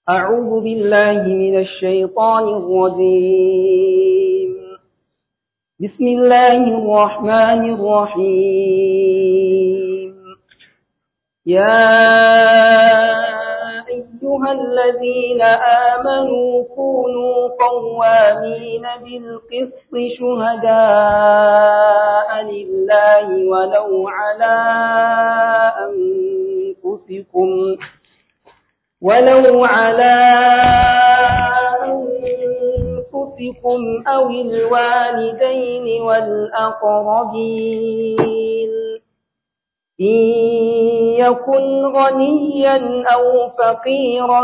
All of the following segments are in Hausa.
أعوذ بالله من الشيطان الرجيم بسم الله الرحمن الرحيم يا أيها الذين آمنوا كونوا قوامين بالقسط شهداء لله ولو على أنفسكم ولو على أنفسكم أو الوالدين والأقربين إن يكن غنيا أو فقيرا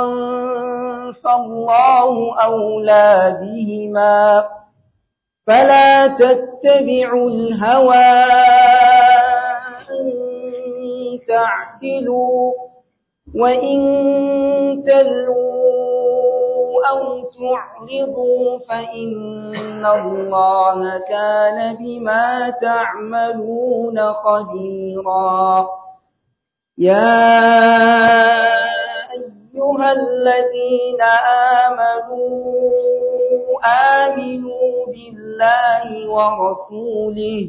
فالله أولى بهما فلا تتبعوا الهوى أن تعدلوا وإن تلووا أو تعرضوا فإن الله كان بما تعملون خبيرا يا أيها الذين آمنوا آمنوا بالله ورسوله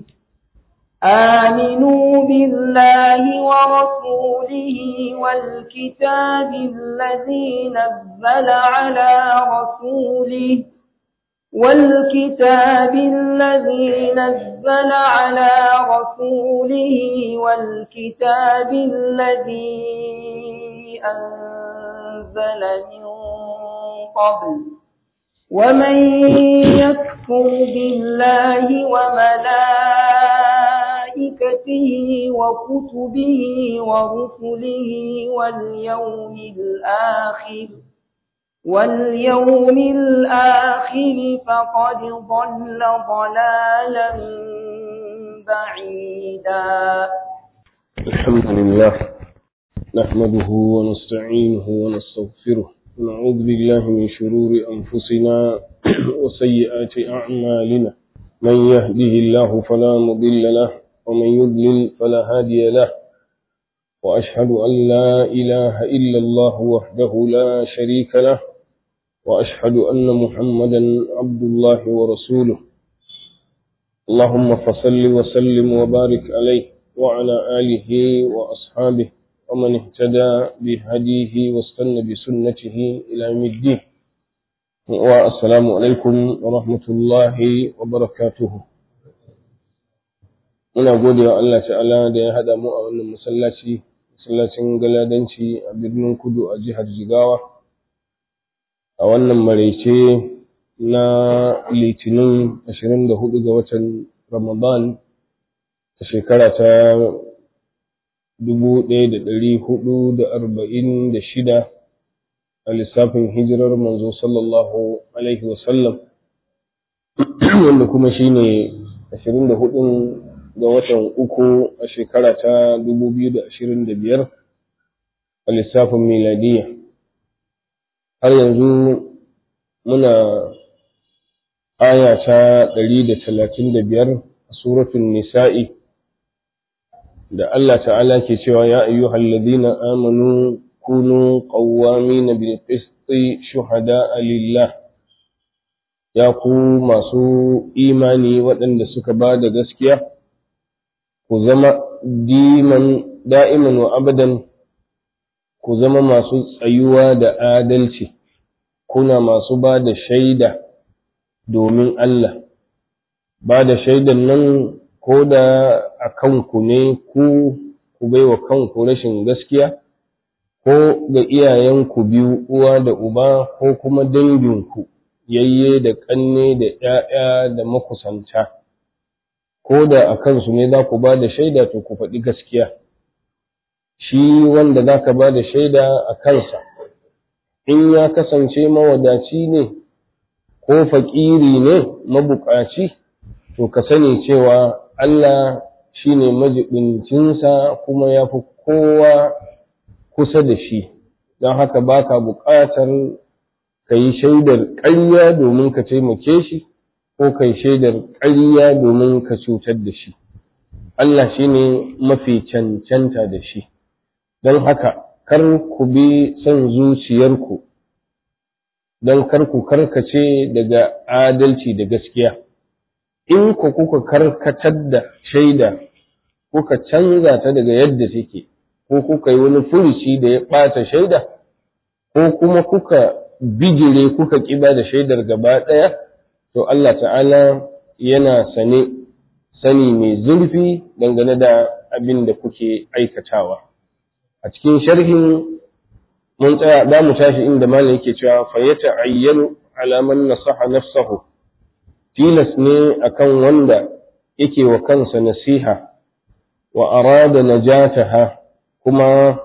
آمنوا بالله ورسوله والكتاب الذي نزل على رسوله والكتاب الذي نزل على رسوله والكتاب الذي أنزل من قبل ومن يكفر بالله وملائكته وكتبه ورسله واليوم الآخر واليوم الآخر فقد ضل ضلالا بعيدا الحمد لله نحمده ونستعينه ونستغفره ونعوذ بالله من شرور أنفسنا وسيئات أعمالنا من يهده الله فلا مضل له ومن يضلل فلا هادي له وأشهد أن لا إله إلا الله وحده لا شريك له وأشهد أن محمدا عبد الله ورسوله اللهم فصل وسلم وبارك عليه وعلى آله وأصحابه ومن اهتدى بهديه واستنى بسنته إلى يوم الدين والسلام عليكم ورحمة الله وبركاته muna gode wa Allah ta'ala da ya haɗa mu a wannan masallaci masallacin galadanci a birnin kudu a jihar jigawa a wannan maraice na litinin 24 ga watan ramadan a shekara ta 1446 a lissafin hijirar manzo sallallahu alaihi wasallam wanda kuma shine 24 ga watan uku a shekara ta 2025 a lissafin miladiya har yanzu muna aya ta 135 a suratun nisa'i da Allah ta'ala ke cewa ya ayyuhal ladina amanu kunu qawwamina bil qisti shuhada'a lillah ya ku masu imani waɗanda suka ba da gaskiya ku zama diman da'iman wa abadan ku zama masu tsayuwa da adalci kuna masu ba da shaida domin Allah ba da shaidan nan ko da a kanku ne ku ku baiwa kanku rashin gaskiya ko ga iyayenku biyu uwa da uba ko kuma danginku yayye da ƙanne da ‘ya'ya da makusanta ko da a kansu ne za ku ba da shaida to ku faɗi gaskiya shi wanda za ka ba da shaida a kansa in ya kasance mawadaci ne ko faƙiri ne mabuƙaci to ka sani cewa Allah shi ne majibincinsa kuma ya fi kowa kusa da shi don haka ba ka buƙatar ka yi shaidar ƙarya domin ka taimake shi ko ka yi shaidar ƙarya domin ka cutar da shi Allah shi ne mafi cancanta da shi don haka kar ku bi son zuciyarku don karku karkace daga adalci da gaskiya in ku kuka karkatar da shaida kuka canza ta daga yadda take ko kuka yi wani furuci da ya ɓata shaida ko kuma kuka bijire kuka ƙiba da shaidar gaba ɗaya to Allah ta'ala yana sane sani mai zurfi dangane da abin da kuke aikatawa a cikin sharhin mun tsaya za mu tashi inda malam yake cewa fa ya ta'ayyanu alaman nasaha nafsahu tilas ne akan wanda yake wa kansa nasiha wa arada najataha kuma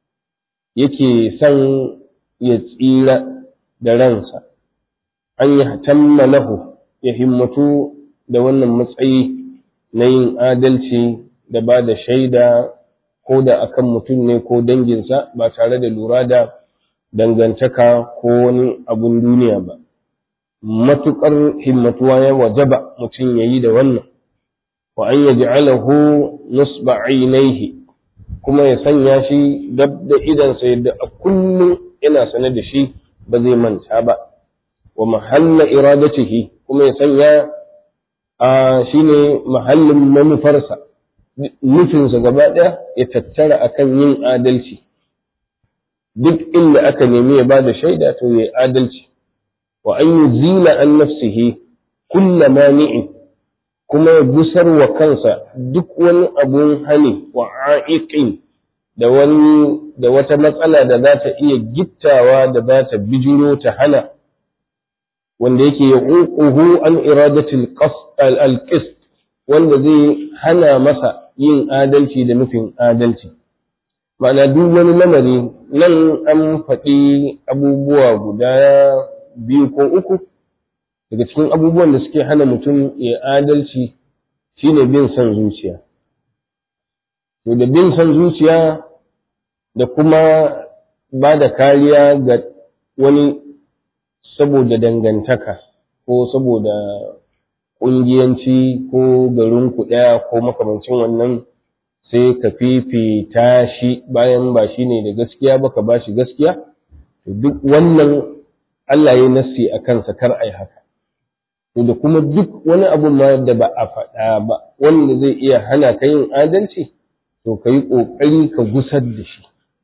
yake son ya tsira da ransa an yi tamma lahu ya himmatu da wannan matsayi na yin adalci da ba da shaida ko da akan mutum ne ko danginsa ba tare da lura da dangantaka ko wani abun duniya ba matuƙar himmatuwa ya wajaba mutum ya yi da wannan wa an yaji alahu nusba ainihi kuma ya sanya shi dab da idansa yadda a kullum yana sane da shi ba zai manta ba wa mahalla iradatihi kuma ya sanya a shine mahallin manufarsa nufinsa gaba ɗaya ya tattara akan yin adalci duk inda aka nemi ya ba da shaida to ya adalci wa an yi zila an nafsihi kulla mani'in kuma ya gusar wa kansa duk wani abun hani wa a'iqin da wani da wata matsala da za ta iya gittawa da za ta bijiro ta hana wanda yake ya ƙuƙuhu an iradatul al-qist wanda zai hana masa yin adalci da nufin adalci ma'ana duk wani lamari nan an faɗi abubuwa guda biyu ko uku daga cikin abubuwan da suke hana mutum ya adalci shine bin son zuciya to da bin son zuciya da kuma ba da kariya ga wani saboda dangantaka ko saboda ƙungiyanci ko garin ɗaya ko makamancin wannan sai ka fifita shi bayan ba shi ne da gaskiya ba ka ba shi gaskiya to duk wannan Allah ya nassi a kansa kar ai haka to da kuma duk wani abu ma da ba a faɗa ba wanda zai iya hana ka yin adalci to ka yi ƙoƙari ka gusar da shi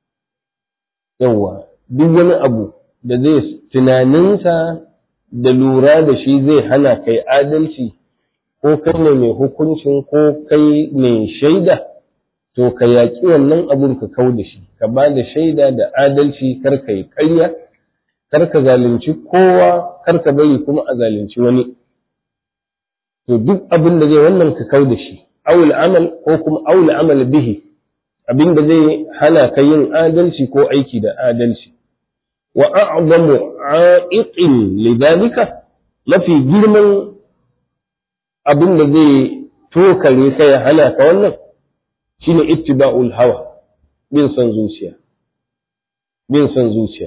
yawwa duk wani abu da zai tunaninsa da lura da shi zai hana kai adalci ko kai ne mai hukuncin ko kai mai shaida to ka yaƙi wannan abun ka kau da shi ka ba da shaida da adalci kar ka yi ƙarya kar ka zalunci kowa kar ka bari kuma a zalunci wani to duk abin da zai wannan ka kau da shi awul amal ko kuma awul amal bihi abin da zai hana ka yin adalci ko aiki da adalci wa a'zamu a'iqin lidalika mafi girman abin da zai tokare ka ya hana ka wannan shine ittiba'ul hawa bin son zuciya bin son zuciya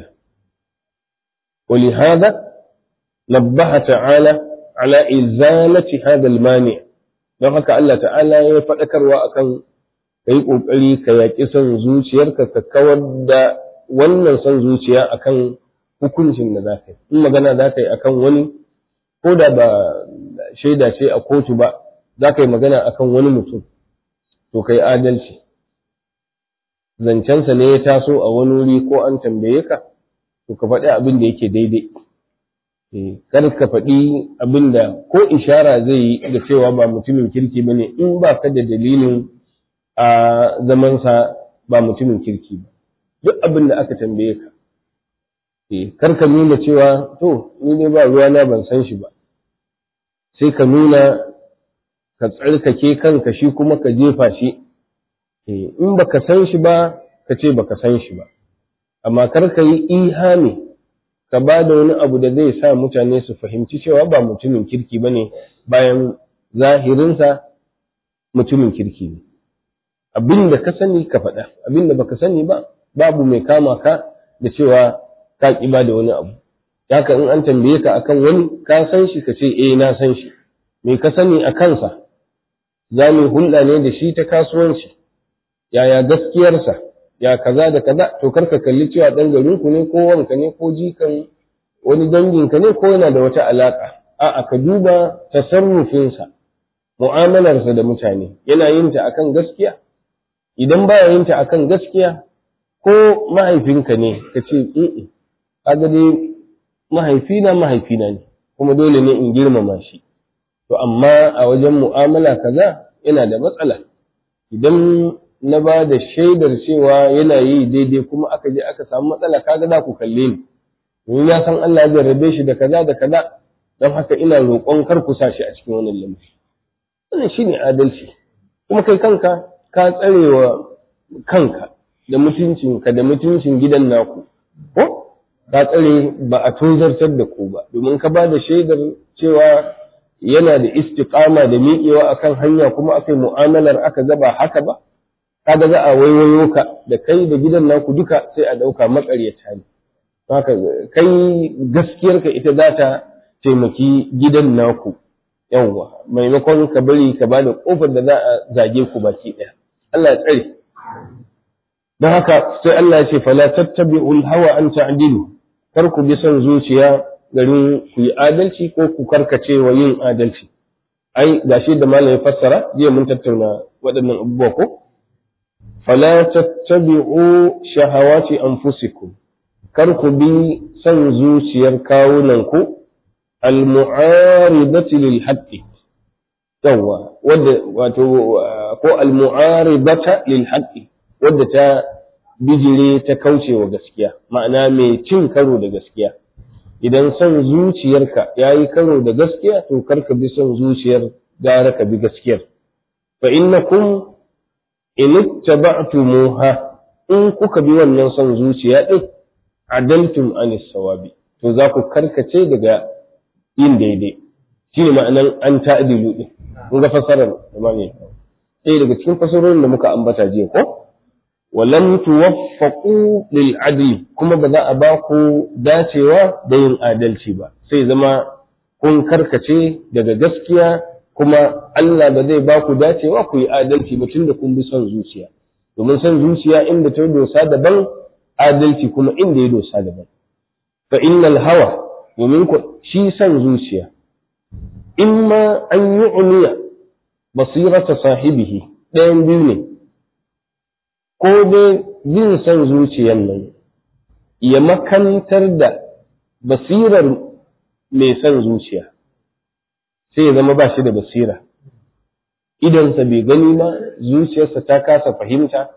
ولهذا نبه تعالى على إزالة هذا المانع don haka Allah ta'ala ya faɗakarwa akan ka yi ƙoƙari ka yaƙi son zuciyarka ka kawar da wannan son zuciya akan hukuncin da za ka yi in magana za ka yi akan wani ko da ba shaida ce a kotu ba za ka yi magana akan wani mutum to ka yi adalci zancensa ne ya taso a wani wuri ko an tambaye ka to ka faɗi abin da yake daidai kar ka faɗi abin da ko ishara zai yi da cewa ba mutumin kirki ba ne in ba ka da dalilin a zamansa ba mutumin kirki ba duk abin da aka tambaye ka kar ka nuna cewa to ni ne ba ruwana ban san shi ba sai ka nuna ka tsarkake kanka shi kuma ka jefa shi in baka san shi ba ka ce baka san shi ba amma kar ka yi ihami ka ba da wani abu da zai sa mutane su fahimci cewa ba mutumin kirki ba ne bayan zahirinsa mutumin kirki ne abin da ka sani ka faɗa abin da baka sani ba babu mai kama ka da cewa ka ƙi ba da wani abu haka in an tambaye ka akan wani ka san shi ka ce eh na san shi me ka sani a kansa za mu hulɗa ne da shi ta kasuwanci yaya gaskiyarsa ya kaza da kaza to karka kalli cewa dan garin ku ne ko wanka ne ko jikan wani danginka ne ko yana da wata alaƙa a'a ka duba tasarrufinsa mu'amalarsa da mutane yana yin ta akan gaskiya idan baya yin ta akan gaskiya ko mahaifinka ne ka ce in kaga dai mahaifina mahaifina ne kuma dole ne in girmama shi to amma a wajen mu'amala kaza yana da matsala idan na ba da shaidar cewa yana yi daidai kuma aka je aka samu matsala kaga za ku kalle ni domin ya san Allah ya jarrabe shi da kaza da kaza don haka ina roƙon kar ku sa shi a cikin wannan lamari wannan shine adalci kuma kai kanka ka tsarewa kanka da mutuncinka da mutuncin gidan naku ko ka tsare ba a tozartar da ku ba domin ka ba da shaidar cewa yana da istiqama da miƙewa akan hanya kuma aka yi mu'amalar aka gaba haka ba kaga za a waiwayo ka da kai da gidan naku duka sai a ɗauka maƙaryata ne haka kai gaskiyarka ita za ta taimaki gidan naku yawwa maimakon ka bari ka bada kofar da za a zage ku baki ɗaya Allah ya tsare don haka sai Allah ya ce fala tattabi'ul hawa an ta'dilu kar ku bi son zuciya garin ku yi adalci ko ku karkace wa yin adalci ai gashi da malam ya fassara jiya mun tattauna waɗannan abubuwa ko fala tattabi'u shahawati anfusikum kar ku bi son zuciyar kawunan ku al-mu'aridati lil haqqi yawa wadda wato ko al-mu'aridata lil haqqi wadda ta bijire ta kaucewa gaskiya ma'ana mai cin karo da gaskiya idan son zuciyarka yayi karo da gaskiya to kar ka bi son zuciyar gara ka bi gaskiyar fa innakum in ittaba'tumuha in kuka bi wannan son zuciya din adaltum anis sawabi to za ku karkace daga yin daidai shine ma'anan an ta'dilu din kun ga fasarar da ma ne eh daga cikin fasarorin da muka ambata jiya ko walam tuwaffaqu lil adli kuma ba za a ba ku dacewa da yin adalci ba sai zama kun karkace daga gaskiya kuma Allah ba zai ba ku dacewa ku yi adalci ba tunda kun bi son zuciya domin son zuciya inda ta dosa daban adalci kuma inda ya dosa daban fa innal hawa domin ku shi son zuciya imma an yi umiya basirata sahibihi ɗayan biyu ne ko dai bin son zuciyan nan ya makantar da basirar mai son zuciya sai ya zama ba shi da basira idansa bai gani ba zuciyarsa ta kasa fahimta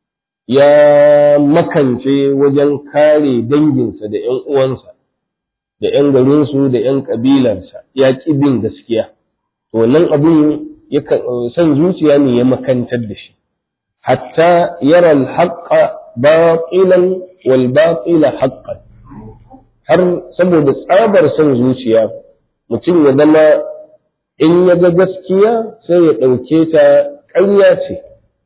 ya makance wajen kare danginsa da ‘yan uwansa da ‘yan garinsu da ‘yan ƙabilarsa ya ƙi bin gaskiya wannan abin son zuciya ne ya makantar da shi hatta yara alhaƙa baƙilan wal baƙila haƙƙan har saboda tsabar son zuciya mutum ya zama in ya ga gaskiya sai ya ɗauke ta ƙarya ce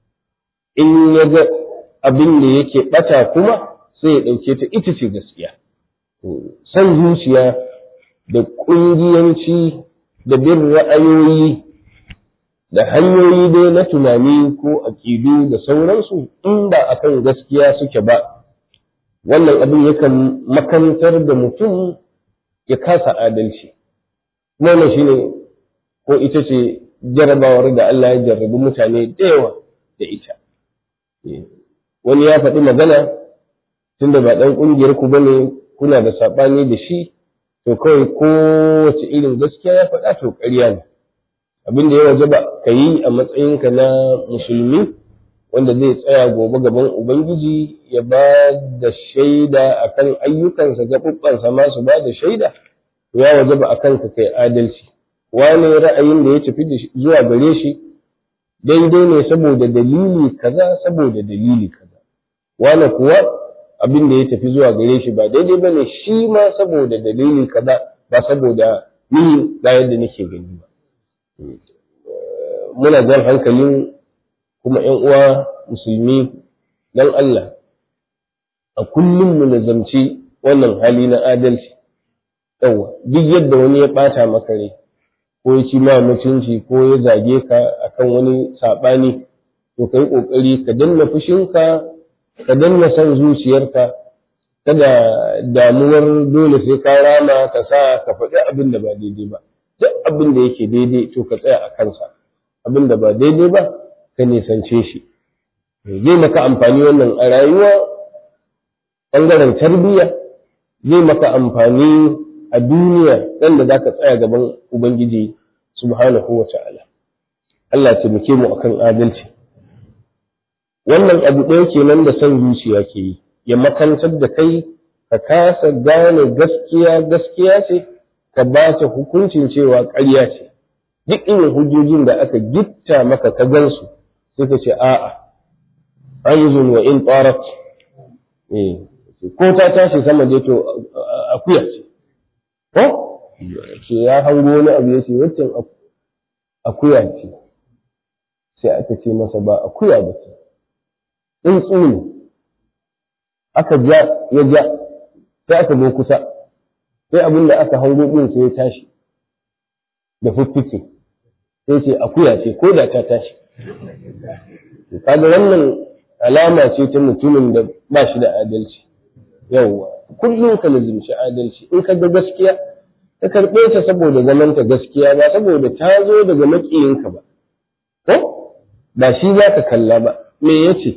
in ya ga abin da yake ɓata kuma sai ya ɗauke ta ita ce gaskiya son zuciya da ƙungiyanci da bin ra'ayoyi da hanyoyi dai na tunani ko aƙidu da sauransu in ba a kan gaskiya suke ba wannan abin yakan makantar da mutum ya kasa adalci wannan shine ko ita ce jarabawar da Allah ya jarrabi mutane da yawa da ita wani ya faɗi magana tunda ba ɗan ƙungiyar ku bane kuna da saɓani da shi to kawai kowace irin gaskiya ya faɗa to ƙarya ne abin da ya waje ba ka yi a matsayinka na musulmi wanda zai tsaya gobe gaban ubangiji ya ba da shaida akan ayyukansa gaɓuɓɓansa ma su ba da shaida to ya waje ba a kanka kai adalci wani ra'ayin da ya tafi zuwa gare shi daidai ne saboda dalili kaza saboda dalili kaza wani kuwa abin da ya tafi zuwa gare shi ba daidai bane shi ma saboda dalili kaza ba saboda ni ga yadda nake gani ba muna jan hankalin kuma ƴan uwa musulmi dan Allah a kullum mu nazamci wannan hali na adalci yawa duk yadda wani ya ɓata maka rai ko ya ci ma mutunci ko ya zage ka akan wani saɓani to ka yi ƙoƙari ka danna fushinka ka danna son zuciyarka kada damuwar dole sai ka rama ka sa ka faɗi abin da ba daidai ba duk abin da yake daidai to ka tsaya a kansa abin da ba daidai ba ka nisance shi zai maka amfani wannan a rayuwa ɓangaren tarbiyya zai maka amfani a duniya ɗan da za ka tsaya gaban ubangiji subhanahu wa ta'ala Allah ya taimake mu akan adalci wannan abu ɗaya kenan da son zuciya ke yi ya makantar da kai ka kasa gane gaskiya gaskiya ce ka ba ta hukuncin cewa ƙarya ce duk irin hujjojin da aka gitta maka ka gansu sai ka ce a'a ayyuzun wa in tarat eh ko ta tashi sama dai to akuya ce ko ce ya hango wani abu ya ce waccan akuya ce sai aka ce masa ba akuya ba ce tsuntsu ne aka ja ya ja sai aka zo kusa sai abin da aka hango din sai ya tashi da fuffuke sai ce akuya ce ko da ta tashi kaga wannan alama ce ta mutumin da ba shi da adalci yawwa kullum ka lazimci adalci in ka ga gaskiya ka karɓe ta saboda zaman ta gaskiya ba saboda ta zo daga maƙiyinka ba ko ba shi za ka kalla ba me yace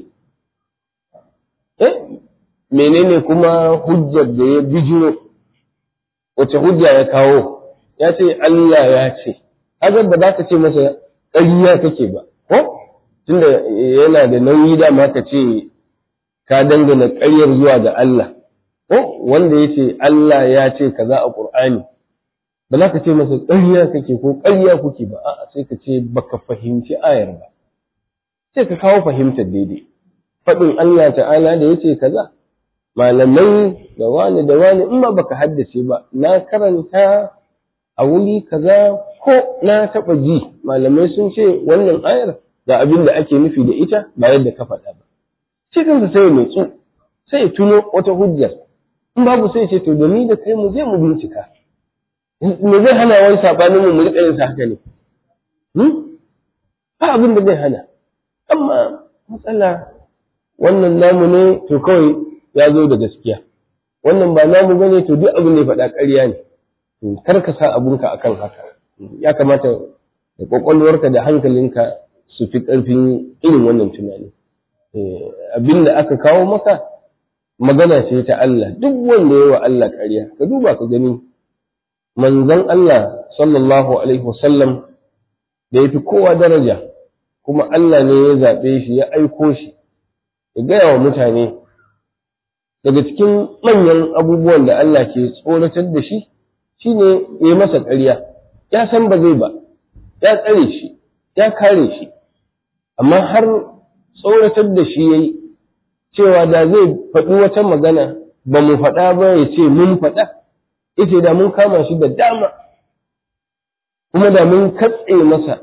eh menene kuma hujjar da ya bijiro wace hujja ya kawo ya ce Allah ya ce haka ba za ka ce masa ƙarya kake ba ko tunda yana da nauyi da ma ka ce ka dangana ƙaryar zuwa ga Allah ko wanda ya ce Allah ya ce kaza a Qur'ani ba za ka ce masa ƙarya kake ko ƙarya kuke ba a'a sai ka ce baka fahimci ayar ba sai ka kawo fahimtar daidai faɗin Allah ta'ala da ya ce kaza malamai da wani da wani in ba baka haddace ba na karanta a wuri kaza ko na taɓa ji malamai sun ce wannan ayar ga abin da ake nufi da ita ba yadda ka faɗa ba sai kansa sai mai tsu sai ya tuno wata hujjar in babu sai ce to da ni da kai mu je mu bincika me zai hana wai sabanin mu mu riƙa yin haka ne ba abin da zai hana amma matsala wannan namu ne to kawai ya zo da gaskiya wannan ba namu bane to duk abin da ya faɗa ƙarya ne kar ka sa abunka akan haka ya kamata da kwakwalwarka da hankalinka su fi ƙarfin irin wannan tunani abin da aka kawo maka magana ce ta Allah duk wanda ya wa Allah ƙarya ka duba ka gani manzon Allah sallallahu alaihi wasallam da ya fi kowa daraja kuma Allah ne ya zaɓe shi ya aiko shi ya gaya wa mutane daga cikin manyan abubuwan da Allah ke tsoratar da shi shine ya yi masa ƙarya ya san ba zai ba ya tsare shi ya kare shi amma har tsoratar da shi ya yi cewa da zai faɗi wata magana ba mu faɗa ba ya ce mun faɗa ita da mun kama shi da dama kuma da mun katse masa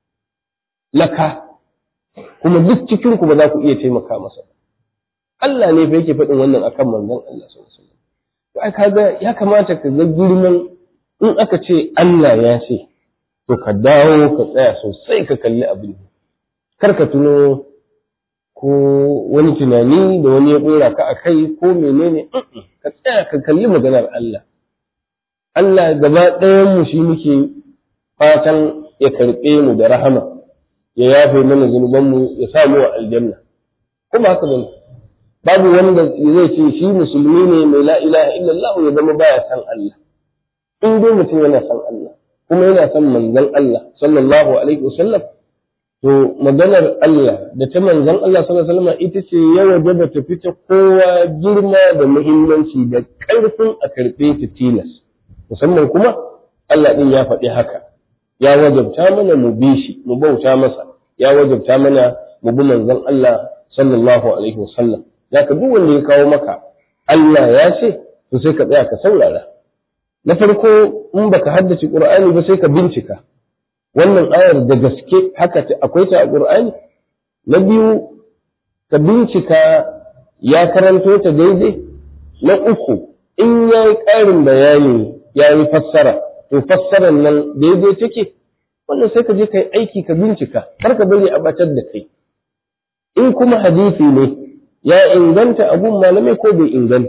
laka kuma duk cikinku ba za ku iya taimaka masa ba Allah ne fa yake faɗin wannan akan manzon Allah sallallahu alaihi wasallam ai kaga ya kamata ka ga girman in aka ce Allah ya ce to ka dawo ka tsaya sosai ka kalli abin kar ka tuno ko wani tunani da wani ya dora ka a kai ko menene ka tsaya ka kalli maganar Allah Allah gaba ɗayan mu shi muke fatan ya karɓe mu da rahama ya yafe mana zunubanmu ya sa mu a aljanna kuma haka bane babu wanda zai ce shi musulmi ne mai la ilaha illallah ya zama baya san Allah in dai mutum yana san Allah kuma yana san manzon Allah sallallahu alaihi wasallam to maganar Allah da ta manzon Allah sallallahu alaihi wasallam ita ce ya wajaba ta fita kowa girma da muhimmanci da ƙarfin a karɓe ta tilas musamman kuma Allah din ya faɗi haka ya wajabta mana mu bi shi mu bauta masa ya wajabta mana mu bi manzon Allah sallallahu alaihi wasallam ya ka duk wanda ya kawo maka Allah ya ce to sai ka tsaya ka saurara na farko in baka haddace Qur'ani ba sai ka bincika wannan ayar da gaske haka akwai ta a Qur'ani na biyu ka bincika ya karanto ta daidai na uku in ya yi ƙarin bayani ya yi fassara to fassarar nan daidai take wannan sai ka je ka yi aiki ka bincika kar ka bari a batar da kai in kuma hadisi ne ya inganta abun malamai ko bai inganta ba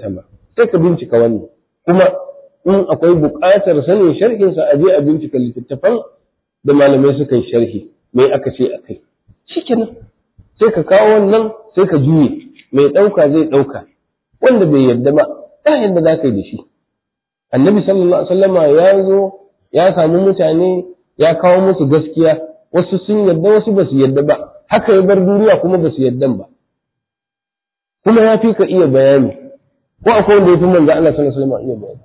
sai ka bincika wannan kuma in akwai buƙatar sanin sharhinsa a je a bincika littattafan da malamai suka yi sharhi me aka ce a kai shikenan sai ka kawo wannan sai ka juye mai ɗauka zai ɗauka wanda bai yarda ba ta yadda za ka yi da shi annabi sallallahu alaihi wasallama ya zo ya samu mutane ya kawo musu gaskiya wasu sun yarda wasu ba su yarda ba haka ya bar duniya kuma ba su yarda ba kuma ya fi ka iya bayani ko akwai wanda ya fi manzo Allah sallallahu alaihi wasallam iya bayani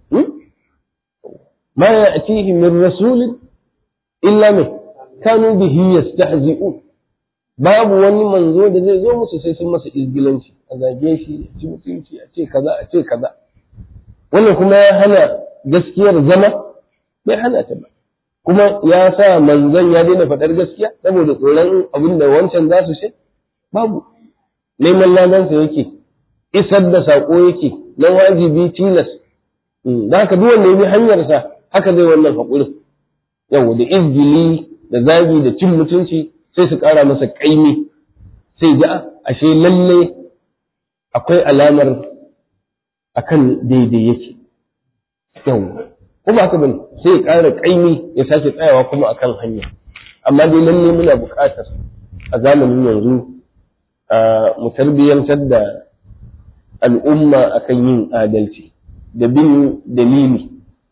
ma ya'tihi min rasulin illa min kanu bihi yastahzi'un babu wani manzo da zai zo musu sai sun masa izgilanci a zage shi a ci mutunci a ce kaza a ce kaza wannan kuma ya hana gaskiyar zama bai hana ta ba kuma ya sa manzon ya daina faɗar gaskiya saboda tsoron abin da wancan za su ce babu neman ladansa yake isar da saƙo yake na wajibi tilas da haka duk wanda ya bi hanyarsa haka zai wannan haƙurin yau da izgili da zagi da cin mutunci sai su ƙara masa ƙaimi sai ga ashe lalle akwai alamar akan daidai yake yau ko ba haka bane sai ya ƙara ƙaimi ya sake tsayawa kuma akan hanya amma dai lalle muna buƙatar a zamanin yanzu mu tarbiyyantar da al'umma akan yin adalci da bin dalili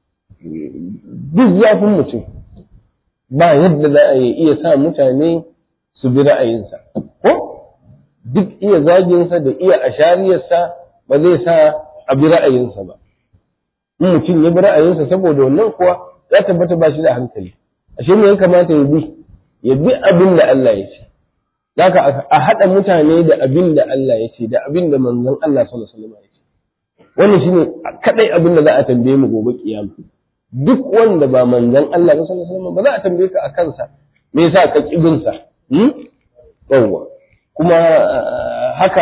duk zafin mutum ba yadda za a iya sa mutane su bi ra'ayinsa ko duk iya zaginsa da iya ashariyarsa ba zai sa a bi ra'ayinsa ba in mutum ya bi ra'ayinsa saboda wannan kuwa ya tabbata ba shi da hankali ashe me ya kamata ya bi ya bi abin da Allah ya ce zaka a haɗa mutane da abin da Allah ya ce da abin da manzon Allah sallallahu alaihi wasallam ya ce wannan shine kadai abin da za a tambaye mu gobe kiyama duk wanda ba manzon Allah ba sallallahu alaihi wasallam ba za a tambaye ka akan sa me yasa ka kibin sa hmm yawa kuma haka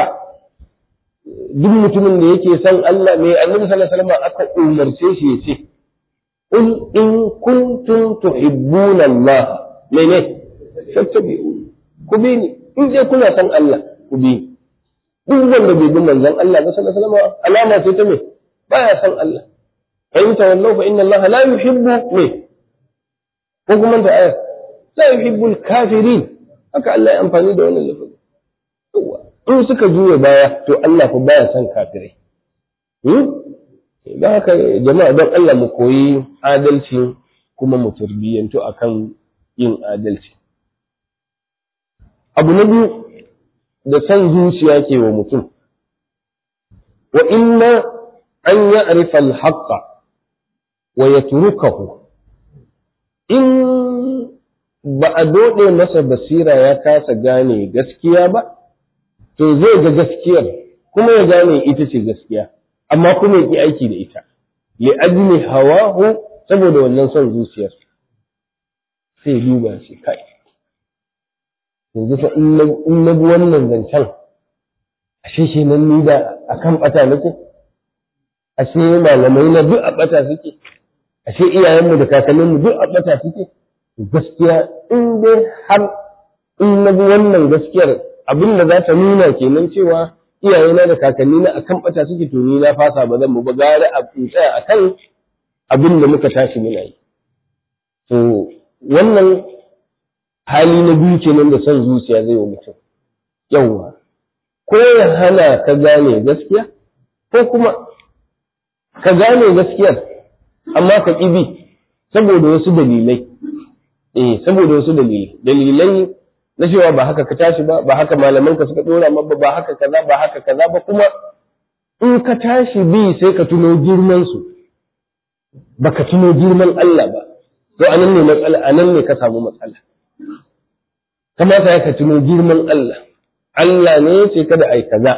duk mutumin da yake son Allah me annabi sallallahu alaihi wasallam aka umarce shi ya ce in in kuntum tuhibbuna Allah mene fattabi'uni ku bi ni in dai kuna son Allah ku bi ni duk wanda bai bi manzon Allah ba sallallahu alaihi wasallam alama ce ta me baya son Allah fa in tawallaw fa inna Allah la yuhibbu me ko kuma ta ayat la yuhibbu al-kafirin haka Allah ya amfani da wannan lafazi in suka juya baya to Allah fa baya son kafirai don haka jama'a don Allah mu koyi adalci kuma mu tarbiyyantu akan yin adalci abu na biyu da san zuciya ke wa mutum wa inna an ya'rifa al-haqqa wa yatrukahu in ba a dode masa basira ya kasa gane gaskiya ba to zai ga gaskiyar kuma ya gane ita ce gaskiya amma kuma ya ki aiki da ita li ajli hawahu saboda wannan son zuciyar sai duba shi kai yanzu fa in na bi wannan zancen ashe shi nan ni da akan bata nake ashe malamai na duk a bata suke ashe iyayenmu da kakanninmu duk a bata suke gaskiya in dai har in na bi wannan gaskiyar abin da za ta nuna kenan cewa iyayena da kakanni na akan bata suke to ni na fasa ba zan mu ba gare a tsaya akan abin da muka tashi muna yi to wannan hali na biyu kenan da son zuciya zai wa mutum yawwa ko ya hana ka gane gaskiya ko kuma ka gane gaskiyar amma ka ƙi bi saboda wasu dalilai eh saboda wasu dalilai dalilai na cewa ba haka ka tashi ba ba haka malaman ka suka dora mabba ba haka kaza ba haka kaza ba kuma in ka tashi bi sai ka tuno girman su baka tuno girman Allah ba to anan ne matsala anan ne ka samu matsala kamata ya ka tuno girman Allah Allah ne ya ce kada ai kaza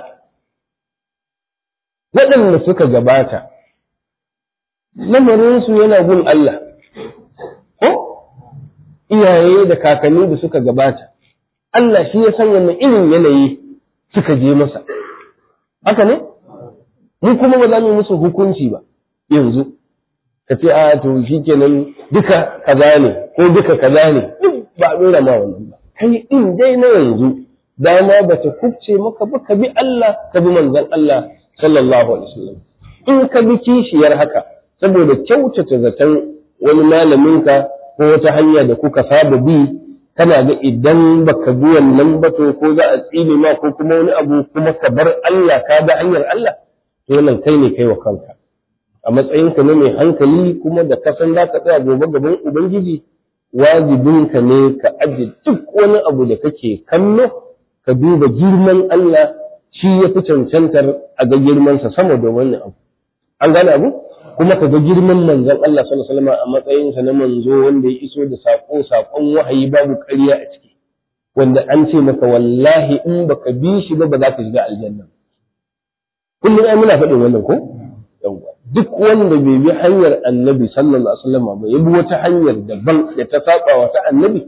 waɗanda suka gabata lamarinsu yana gun Allah ko iyaye da kakanni da suka gabata Allah shi ya san wannan irin yanayi suka je masa haka ne mu kuma ba za mu musu hukunci ba yanzu ka ce a to shi kenan duka kaza ne ko duka kaza ne duk ba a dora ma wannan ba kai in dai na yanzu dama ba ta kubce maka ba ka bi Allah ka bi manzon Allah sallallahu alaihi wasallam in ka bi kishiyar haka saboda kyautata zaton wani malaminka ko wata hanya da kuka saba bi kana ga idan baka bi wannan ba to ko za a tsine ma ko kuma wani abu kuma ka bar Allah ka da hanyar Allah to wannan kai ne kai wa kanka a matsayinka na mai hankali kuma da kasan za ka tsaya gobe gaban ubangiji wajibinka ne ka aje duk wani abu da kake kallo ka duba girman Allah shi ya fi cancantar a ga girmansa sama da wani abu an gane abu kuma ka ga girman manzon Allah sallallahu alaihi wasallam a matsayinsa na manzo wanda ya iso da sako sakon wahayi babu ƙarya a ciki wanda an ce maka wallahi in baka bi shi ba ba za ka shiga aljanna kullum ai muna faɗin wannan ko yawwa duk wanda bai bi hanyar annabi sallallahu alaihi wasallam ba ya bi wata hanyar daban da ta saba wa ta annabi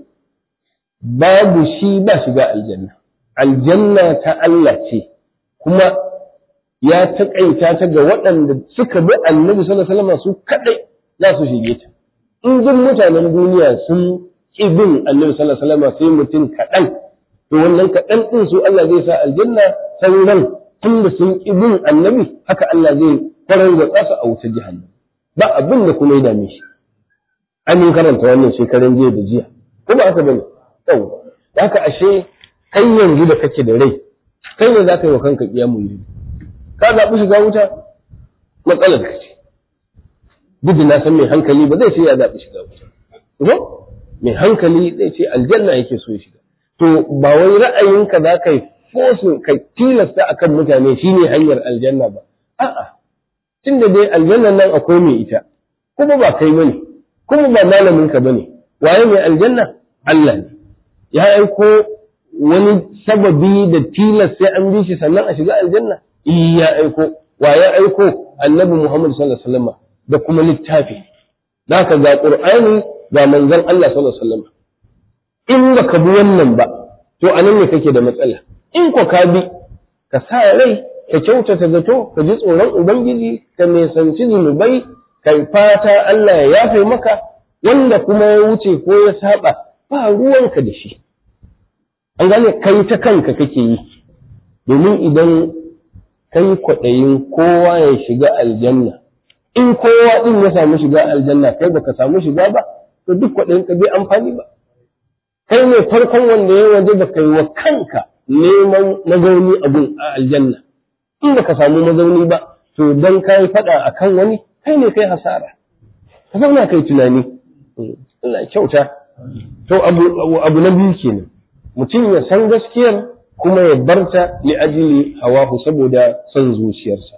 babu shi ba shiga aljanna aljanna ta Allah ce kuma ya taƙaita ta ga waɗanda suka bi annabi sallallahu alaihi wasallam su kadai za su shige ta in duk mutanen duniya sun ƙi bin annabi sallallahu alaihi wasallam sai mutum kaɗan to wannan kaɗan ɗin su Allah zai sa aljanna sauran tun da sun ƙi bin annabi haka Allah zai kwarar da ƙasa a wutar jahannam ba abin da kuma ya dame shi an yi karanta wannan shekaran jiya da jiya kuma haka bane yau da haka ashe kai yanzu da kake da rai kai ne za ka yi wa kanka kiyamu yi ka zaɓi shiga wuta matsalar ka ce duk da na san mai hankali ba zai ce ya zaɓi shiga wuta ko mai hankali zai ce aljanna yake so ya shiga to ba wai ra'ayinka za ka yi fosin ka tilasta akan mutane shine hanyar aljanna ba a'a tunda dai aljannan nan akwai mai ita kuma ba kai bane kuma ba malamin ka bane waye mai aljanna Allah ne ya aiko wani sababi da tilas sai an bi shi sannan a shiga aljanna eh ya aiko wa ya aiko annabi Muhammad sallallahu alaihi wasallam da kuma littafi zaka ga qur'ani ga manzon Allah sallallahu alaihi wasallam in baka bi wannan ba to anan ne kake da matsala in ko ka bi ka sa rai ka kyautata zato ka ji tsoron ubangiji ka nisanci zunubai ka fata Allah ya yafe maka wanda kuma ya wuce ko ya saba ba ruwanka da shi an gane kai ta kanka kake yi domin idan kai kwaɗayin kowa ya shiga aljanna in kowa ɗin ya samu shiga aljanna kai baka samu shiga ba to duk kwaɗayin ka bai amfani ba kai ne farkon wanda ya waje baka yi wa kanka neman mazauni abun a aljanna in baka samu mazauni ba to dan kai faɗa akan wani kai ne kai hasara ka zauna kai tunani Allah kyauta to abu abu na biyu kenan mutum ya san gaskiyar kuma ya barta li ajili hawahu saboda son zuciyarsa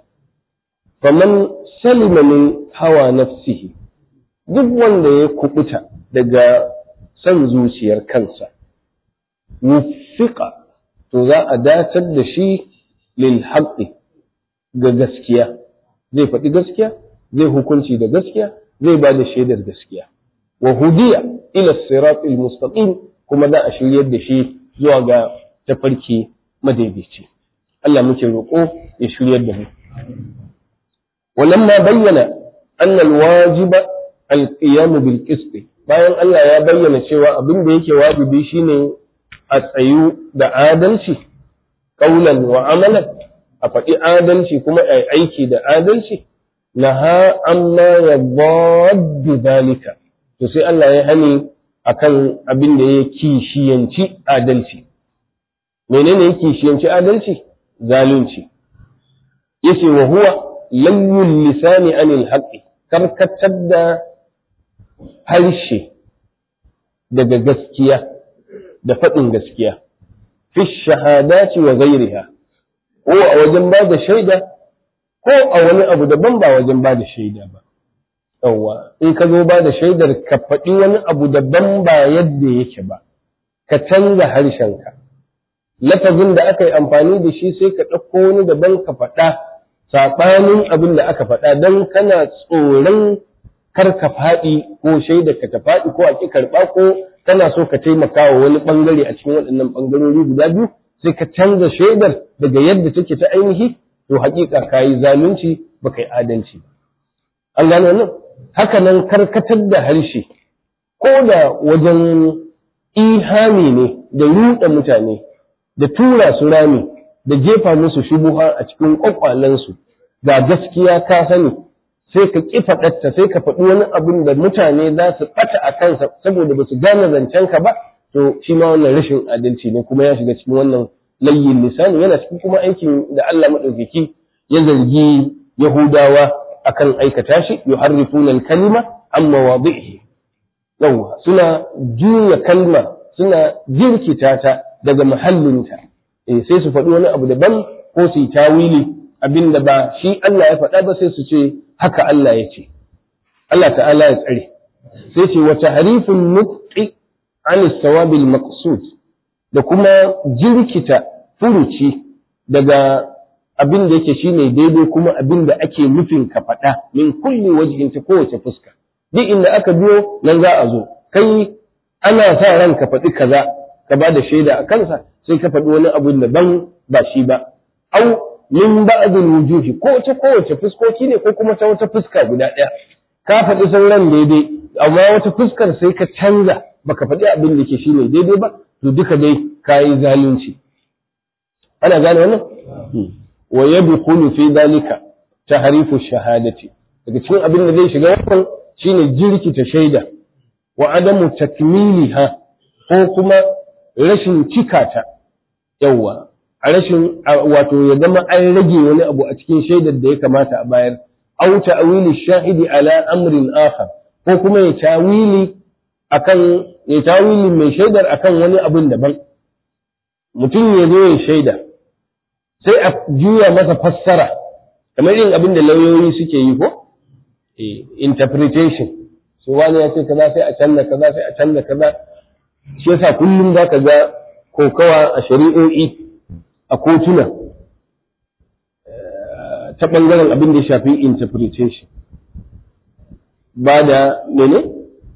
faman salima min hawa nafsihi duk wanda ya kubuta daga son zuciyar kansa wufiqa to za a datar da shi lil haqqi ga gaskiya zai faɗi gaskiya zai hukunci da gaskiya zai ba da shaidar gaskiya wa hudiya ila siratil mustaqim kuma za a shiryar da shi zuwa ga tafarki madaidaici Allah muke roƙo ya shiryar da mu walamma bayyana anna alwajiba alqiyam bil qist bayan Allah ya bayyana cewa abin da yake wajibi shine a tsayu da adalci qaulan wa amalan a faɗi adalci kuma a aiki da adalci naha amma yadda zalika to sai Allah ya hani akan abin da ya kishiyanci adalci menene ya kishiyanci adalci zalunci yace wa huwa layyul lisani anil haqqi karkatar da harshe daga gaskiya da faɗin gaskiya fi shahadati wa ghairiha ko a wajen ba da shaida ko a wani abu daban ba wajen ba da shaida ba yawwa in ka zo ba da shaidar ka faɗi wani abu daban ba yadda yake ba ka canza harshenka lafazin da aka yi amfani da shi sai ka ɗauko wani daban ka faɗa saɓanin abin da aka faɗa don kana tsoron kar ka faɗi ko shaida ka ta faɗi ko a ƙi karɓa ko kana so ka taimaka wa wani ɓangare a cikin waɗannan ɓangarori guda biyu sai ka canza shaidar daga yadda take ta ainihi to haƙiƙa ka yi zalunci ba ka yi adalci ba an gano nan haka nan karkatar da harshe ko da wajen ihami ne da ruɗa mutane da tura su rami da jefa musu shubuha a cikin ƙwaƙwalensu ga gaskiya ka sani sai ka ƙi faɗarta sai ka faɗi wani abin da mutane za su ɓata a kansa saboda ba su gane zancen ka ba to shi ma wannan rashin adalci ne kuma ya shiga cikin wannan layyin lisani yana cikin kuma aikin da Allah maɗaukaki ya zargi Yahudawa akan aikata shi yuharrifuna al-kalima an mawadhihi yawa suna juya kalma suna jirkita ta daga mahallinta eh sai su faɗi wani abu daban ko su yi tawili abinda ba shi Allah ya faɗa ba sai su ce haka Allah ya ce Allah ta'ala ya tsare sai ce wa tahrifun nutqi an sawabil maqsud da kuma jirkita furuci daga abin da yake shine daidai kuma abin da ake nufin ka faɗa min kulli wajhin ta kowace fuska duk inda aka biyo nan za a zo kai ana sa ran ka faɗi kaza ka ba da shaida a kansa sai ka faɗi wani abu daban ba shi ba au min ba'dil wujuhi ko ta kowace fuskoki ne ko kuma ta wata fuska guda ɗaya ka faɗi sauran daidai amma wata fuskar sai ka canza baka faɗi abin da ke shine daidai ba to duka dai kayi zalunci ana gane wannan wa yadkhulu fi dalika tahrifu shahadati daga cikin abin da zai shiga wannan shine jirkita shaida wa adamu takmiliha ko kuma rashin cikata yawa a rashin wato ya zama an rage wani abu a cikin shaidar da ya kamata a bayar aw ta'wili shahidi ala amrin akhar ko kuma ya tawili akan ya tawili mai shaidar akan wani abin daban mutum ya zo ya shaida sai a juya masa fassara kamar yin abin da lauyoyi suke yi ko interpretation so wani ya ce kaza sai a canza kaza sai a canza kaza shi yasa kullum za ka ga kokawa a shari'o'i a kotuna ta ɓangaren abin da ya shafi interpretation ba da mene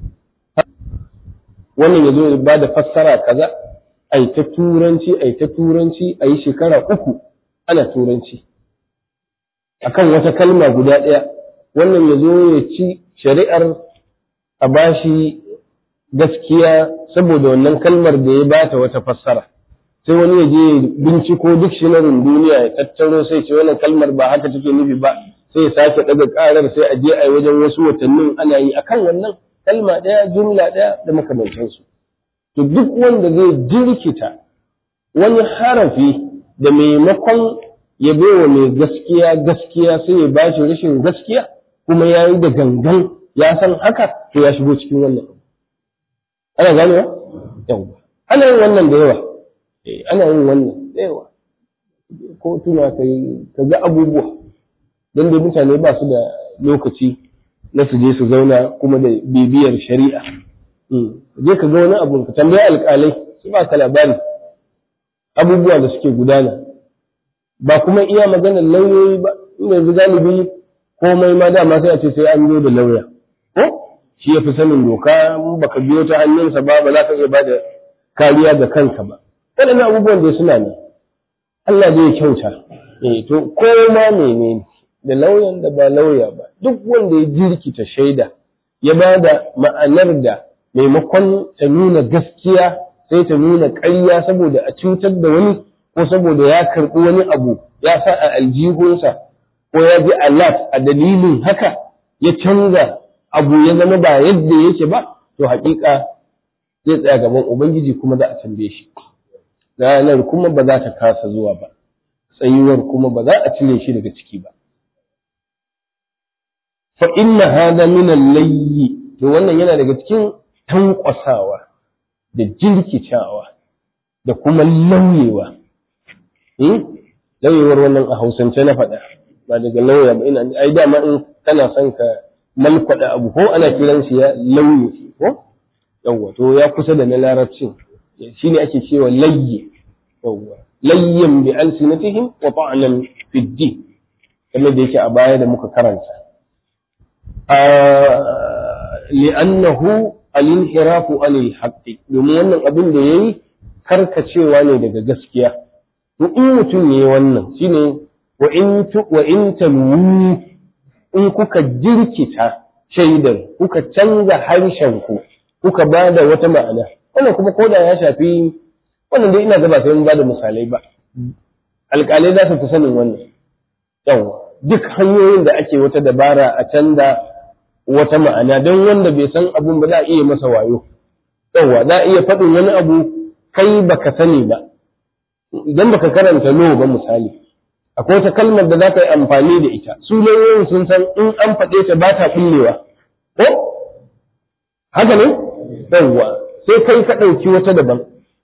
wannan ya zo ba da fassara kaza ai ta turanci ai ta turanci a yi shekara uku ana turanci akan wata kalma guda ɗaya wannan ya zo ya ci shari'ar a bashi gaskiya saboda wannan kalmar da ya bata wata fassara sai wani ya je binciko duk shinarin duniya ya tattaro sai ce wannan kalmar ba haka take nufi ba sai ya sake daga karar sai a je a yi wajen wasu watannin ana yi akan wannan kalma ɗaya jumla ɗaya da makamantansu to duk wanda zai jirkita wani harafi da maimakon ya baiwa mai gaskiya gaskiya sai ya bashi rashin gaskiya kuma ya yi da gangan ya san haka to ya shigo cikin wannan ana ganewa yawa ana yin wannan da yawa ana yin wannan da yawa ko tuna kai ka ga abubuwa don dai mutane ba su da lokaci na su je su zauna kuma da bibiyar shari'a je ka ga wani abu ka tambayi alƙalai su ba ka labari abubuwa da suke gudana ba kuma iya maganar lauyoyi ba inda yanzu galibi komai ma dama sai a ce sai an zo da lauya ko shi ya fi sanin doka baka biyo ta hannunsa ba ba za ka iya ba da kariya ga kanka ba waɗannan abubuwan da suna nan Allah zai kyauta eh to ko ma menene da lauyan da ba lauya ba duk wanda ya jirkita shaida ya ba da ma'anar da maimakon ta nuna gaskiya sai ta nuna ƙarya saboda a cutar da wani ko saboda ya karɓi wani abu ya sa a aljihunsa ko ya ji alat a dalilin haka ya canza abu ya zama ba yadda yake ba to haƙiƙa zai tsaya gaban ubangiji kuma za a tambaye shi ranar kuma ba za ta kasa zuwa ba tsayuwar kuma ba za a cire shi daga ciki ba fa inna hada min al-layyi to wannan yana daga cikin tankwasawa da jirkicawa da kuma lauyewa eh lauyewar wannan a hausance na faɗa ba daga lauya ba ina ai dama in kana son ka malkwada abu ko ana kiran shi ya lauye ko yawwa to ya kusa da na larabcin shine ake cewa layyi yawwa layyan bi alsinatihim wa ta'nan fi din kamar da yake a baya da muka karanta li'annahu al-inhirafu anil haqqi domin wannan abin da yayi karkacewa ne daga gaskiya to in mutum yayi wannan shine wa in wa in talu in kuka jirkita shaidar kuka canza harshen ku kuka bada wata ma'ana wannan kuma koda ya shafi wannan dai ina ga ba sai mun bada misalai ba alƙalai za su fi sanin wannan yawa duk hanyoyin da ake wata dabara a canza wata ma'ana don wanda bai san abun ba za a iya masa wayo yawa za a iya faɗin wani abu kai baka sani ba idan baka karanta lo ba misali akwai wata kalmar da za ka yi amfani da ita su lauyoyin sun san in an faɗe ta ba ta ɓullewa ko haka ne yawwa sai kai ka ɗauki wata daban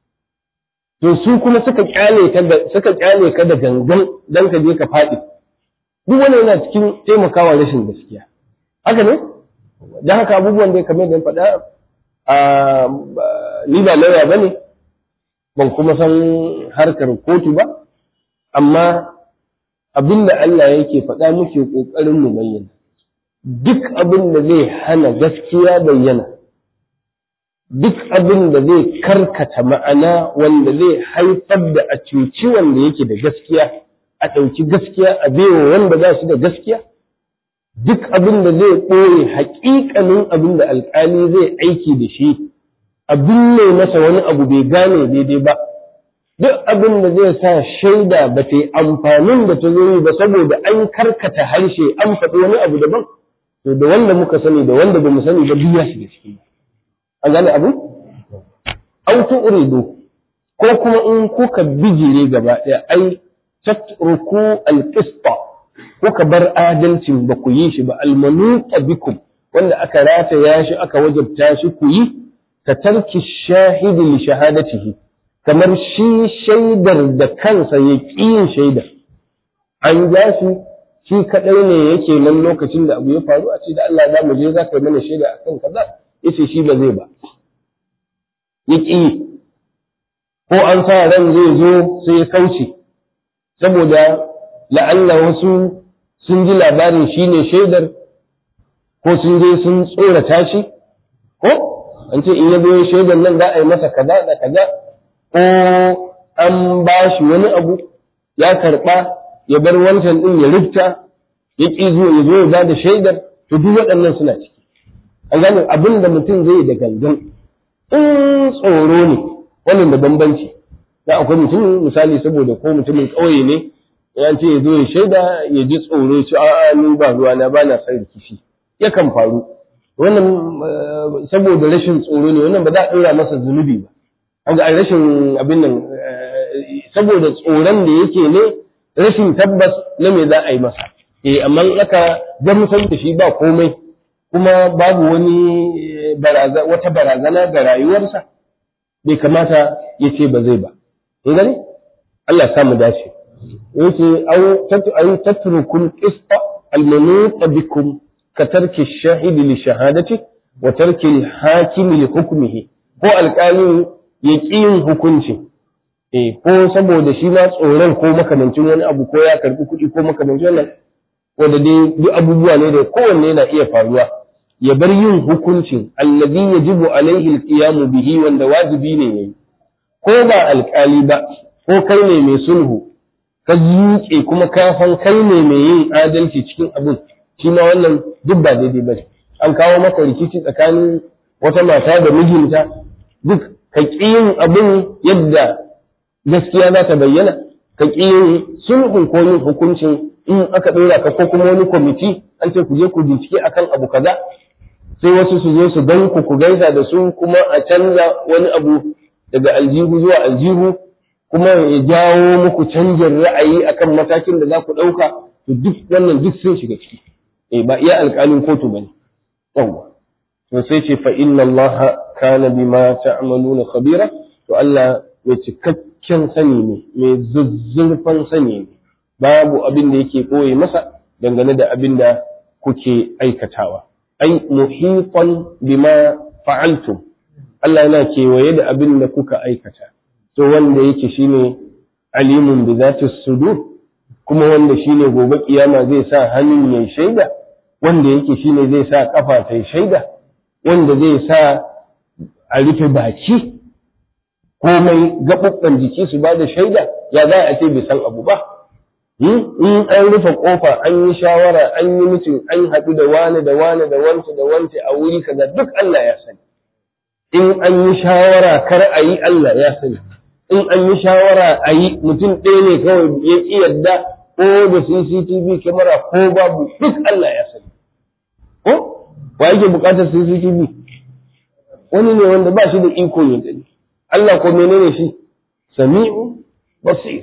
to su kuma suka kyale ka da suka kyale ka da gangan dan ka je ka faɗi duk wani yana cikin taimakawa rashin gaskiya haka ne dan haka abubuwan da kamar da faɗa a ni ba lauya bane ban kuma san harkar kotu ba amma abinda Allah yake faɗa muke ƙoƙarin mu bayyana duk abin da zai hana gaskiya bayyana duk abin da zai karkata ma'ana wanda zai haifar da a cuci wanda yake da gaskiya a ɗauki gaskiya a baiwa wanda ba shi da gaskiya duk abin da zai ɓoye haƙiƙanin abin da alƙali zai aiki da shi abin ne masa wani abu bai gane daidai ba duk abin da zai sa shaida ba ta yi amfanin da ta zo yi ba saboda an karkata harshe an faɗi wani abu daban to da wanda muka sani da wanda ba mu sani ba duk ya shiga ciki an gane abu auto uridu ko kuma in kuka bijire gaba ɗaya ai tatruku alqista kuka bar adalcin ba ku yi shi ba almanuqa bikum wanda aka rataya shi aka wajabta shi ku yi ka tarki shahidi li shahadatihi kamar shi shaidar da kansa ya ƙi yin shaida an ja shi shi kaɗai ne yake nan lokacin da abu ya faru a ce da Allah za mu je za ka yi mana shaida a kan kaza ya ce shi ba zai ba ya ƙi ko an sa ran zai zo sai ya kauce saboda la'alla wasu sun ji labarin shi ne shaidar ko sun je sun tsorata shi ko an ce in ya zo shaidar nan za a yi masa kaza da kaza ko an ba shi wani abu ya karɓa ya bar wancan ɗin ya rufta ya ƙi zuwa ya zo ya ba da shaidar to duk waɗannan suna ciki an gane abin da mutum zai da gangan in tsoro ne wannan da bambanci da akwai mutum misali saboda ko mutumin ƙauye ne ya ce ya zo ya shaida ya ji tsoro ci a'a ni ba ruwa na ba na son rikici yakan faru wannan saboda rashin tsoro ne wannan ba za a ɗora masa zunubi ba an ga rashin abin nan saboda tsoron da yake ne rashin tabbas na me za a yi masa eh amma aka gamsar da shi ba komai kuma babu wani wata barazana ga rayuwarsa bai kamata ya ce ba zai ba in gani Allah ya mu dace yace au tatrukul qista al-manut bikum ka tarki shahidi li shahadati wa tarki al-hakim li hukmihi ko alƙalin ya ƙi yin hukunci eh ko saboda shi ma tsoron ko makamancin wani abu ko ya karbi kuɗi ko makamancin wannan wanda dai duk abubuwa ne da kowanne yana iya faruwa ya bar yin hukuncin allazi yajibu alaihi alqiyamu bihi wanda wajibi ne yayi ko ba alƙali ba ko kai ne mai sulhu ka zuke kuma ka san kai ne mai yin adalci cikin abin shi ma wannan duk ba daidai ba an kawo maka rikici tsakanin wata mata da mijinta duk ka ƙi yin abin yadda gaskiya za ta bayyana ka ƙi yin sulhun ko yin hukuncin in aka ɗora ka ko kuma wani kwamiti an ce ku je ku bincike akan abu kaza sai wasu su zo su gan ku ku gaisa da su kuma a canza wani abu daga aljihu zuwa aljihu kuma ya jawo muku canjin ra'ayi akan matakin da za ku ɗauka to duk wannan duk sun shiga ciki eh ba iya alƙalin kotu bane yawwa to sai ce fa inna Allah kana bima ta'maluna khabira to Allah mai cikakken sani ne mai zuzzurfan sani ne babu abin da yake koye masa dangane da abin da kuke aikatawa ai muhitan bima fa'altum Allah yana kewaye da abin da kuka aikata to wanda yake shine alimun bi zati sudur kuma wanda shine gobe kiyama zai sa hannun yayi shaida wanda yake shine zai sa kafa ta shaida wanda zai sa a rufe baki komai gaɓuɓɓen jiki su ba da shaida ya za a ce bai san abu ba in an rufe kofa an yi shawara an yi mutum an haɗu da wane da wane da wance da wance a wuri kaza duk Allah ya sani in an yi shawara kar a yi Allah ya sani in an yi shawara a yi mutum ɗaya ne kawai ya ƙi yadda ko da CCTV kyamara ko babu duk Allah ya sani ko wa yake bukatar CCTV wani ne wanda ba shi da iko ya gani Allah ko menene shi sami'u basir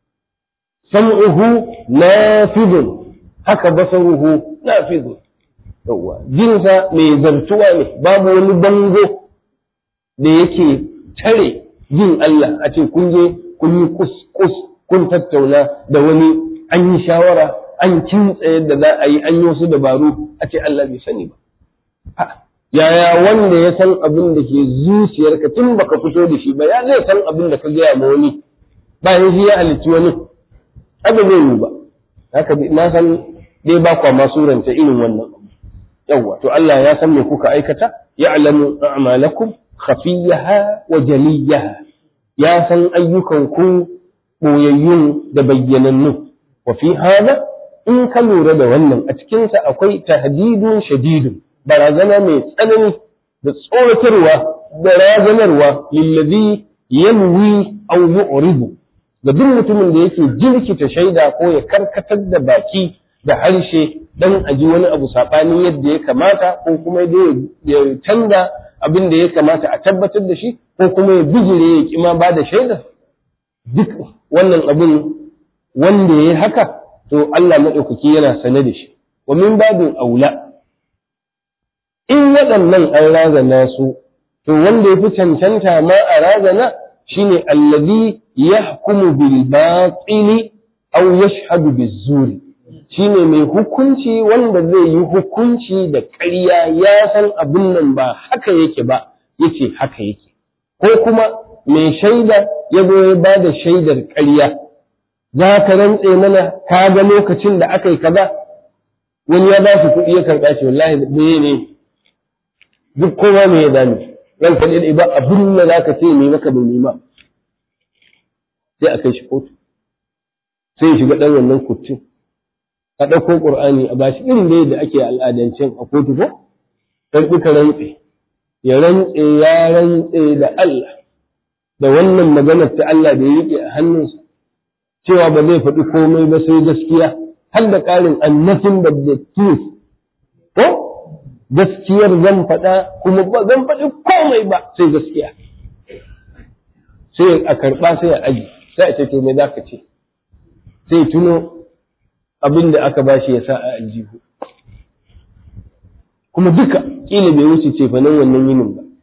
sam'uhu nafidun haka basaruhu nafidun yawa jinsa mai zartuwa ne babu wani bango da yake tare jin Allah a ce kun je kun yi kus kun tattauna da wani an yi shawara an kintsa yadda za a yi an yi wasu dabaru a ce Allah bai sani ba yaya wanda ya san abin da ke zuciyarka tun baka fito da shi ba ya zai san abin da ka gaya ma wani bayan shi ya halicci wani abin zai yi ba haka na san dai ba kwa masu ranta irin wannan yawwa to Allah ya san me kuka aikata ya'lamu a'malakum khafiyaha wa jaliyaha ya san ayyukan ku boyayyun da bayyanannu wa fi hada in ka lura da wannan a cikin sa akwai tahdidun shadidun barazana mai tsanani da tsoratarwa da razanarwa lillazi yanwi aw yu'ribu ga duk mutumin da yake jirkita shaida ko ya karkatar da baki da harshe dan aji wani abu saɓanin yadda ya kamata ko kuma ya canza abin da ya kamata a tabbatar da shi ko kuma ya bijire ya kima ba da shaida duk wannan abin wanda ya yi haka to Allah maɗaukaki yana sane da shi wa min babin aula in waɗannan an razana su to wanda ya fi cancanta ma a razana shine allazi yahkumu bil batili aw yashhadu biz zuri shine mai hukunci wanda zai yi hukunci da ƙarya ya san abin nan ba haka yake ba yace haka yake ko kuma mai shaida ya zo ya ba da shaidar ƙarya za ka rantse mana ka ga lokacin da aka yi kaza wani ya ba shi kuɗi ya karɓa shi wallahi me ne duk kowa me ya dame ran ka dai ba abin da za ka ce mai maka bai nema sai a kai shi kotu sai ya shiga ɗan wannan kurcin a ɗauko ƙur'ani a bashi irin da yadda ake al'adancin a kotu ko dan duka rantse ya rantse ya rantse da Allah da wannan maganar ta Allah da ya rike a hannunsa cewa ba zai faɗi komai ba sai gaskiya har da ƙarin annafin da the truth ko gaskiyar zan faɗa kuma ba zan faɗi komai ba sai gaskiya sai a karɓa sai a aji sai a ce to me za ka ce sai tuno abin da aka bashi ya sa a aljihu kuma duka ƙila bai wuce ce fanan wannan yinin ba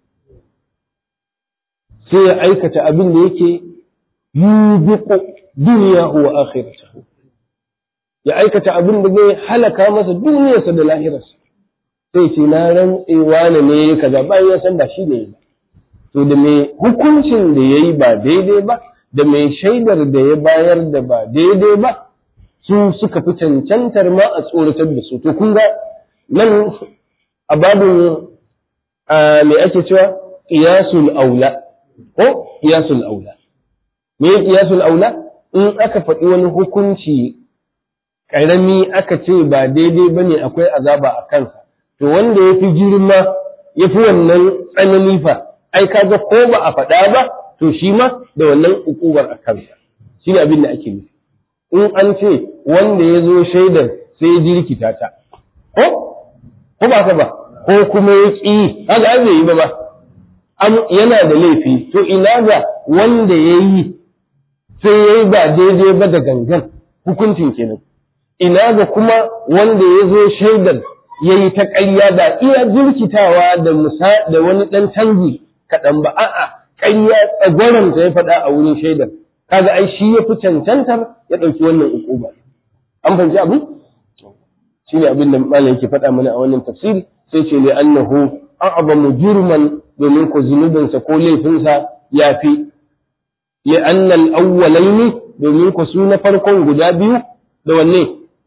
sai ya aikata abin da yake yubiqu duniyahu wa akhiratahu ya aikata abin da zai halaka masa duniyarsa da lahirarsa sai ce na rantsewa ne ne kaza bayan ya san ba shi ne ba to da mai hukuncin da ya yi ba daidai ba da mai shaidar da ya bayar da ba daidai ba su suka fi cancantar ma a tsoratar da su to kun ga nan a babin me ake cewa qiyasul aula ko qiyasul aula me qiyasul aula in aka faɗi wani hukunci ƙarami aka ce ba daidai bane akwai azaba a kansa to wanda ya fi girma ya fi wannan tsanani fa ai kaga ko ba a faɗa ba to shi ma da wannan ukubar a kansa shi ne abin da ake nufi in an ce wanda ya zo shaidar sai ya jirkita ta ko ko ba ka ba ko kuma ya ƙi kaga an yi ba ba yana da laifi to ina ga wanda ya yi sai ya yi ba daidai ba da gangan hukuncin kenan ina ga kuma wanda ya zo shaidar ya yi ta ƙarya da iya jirkitawa da musa da wani ɗan canji kaɗan ba a'a ƙarya tsagwaranta ya faɗa a wurin shaidar kaga ai shi ya fi cancantar ya ɗauki wannan ukuba an fahimci abu shi ne abin da malam yake faɗa mana a wannan tafsiri sai ce li annahu a'zamu jurman domin ko zunubinsa ko laifinsa ya fi li anna al-awwalaini domin ko su na farkon guda biyu da wanne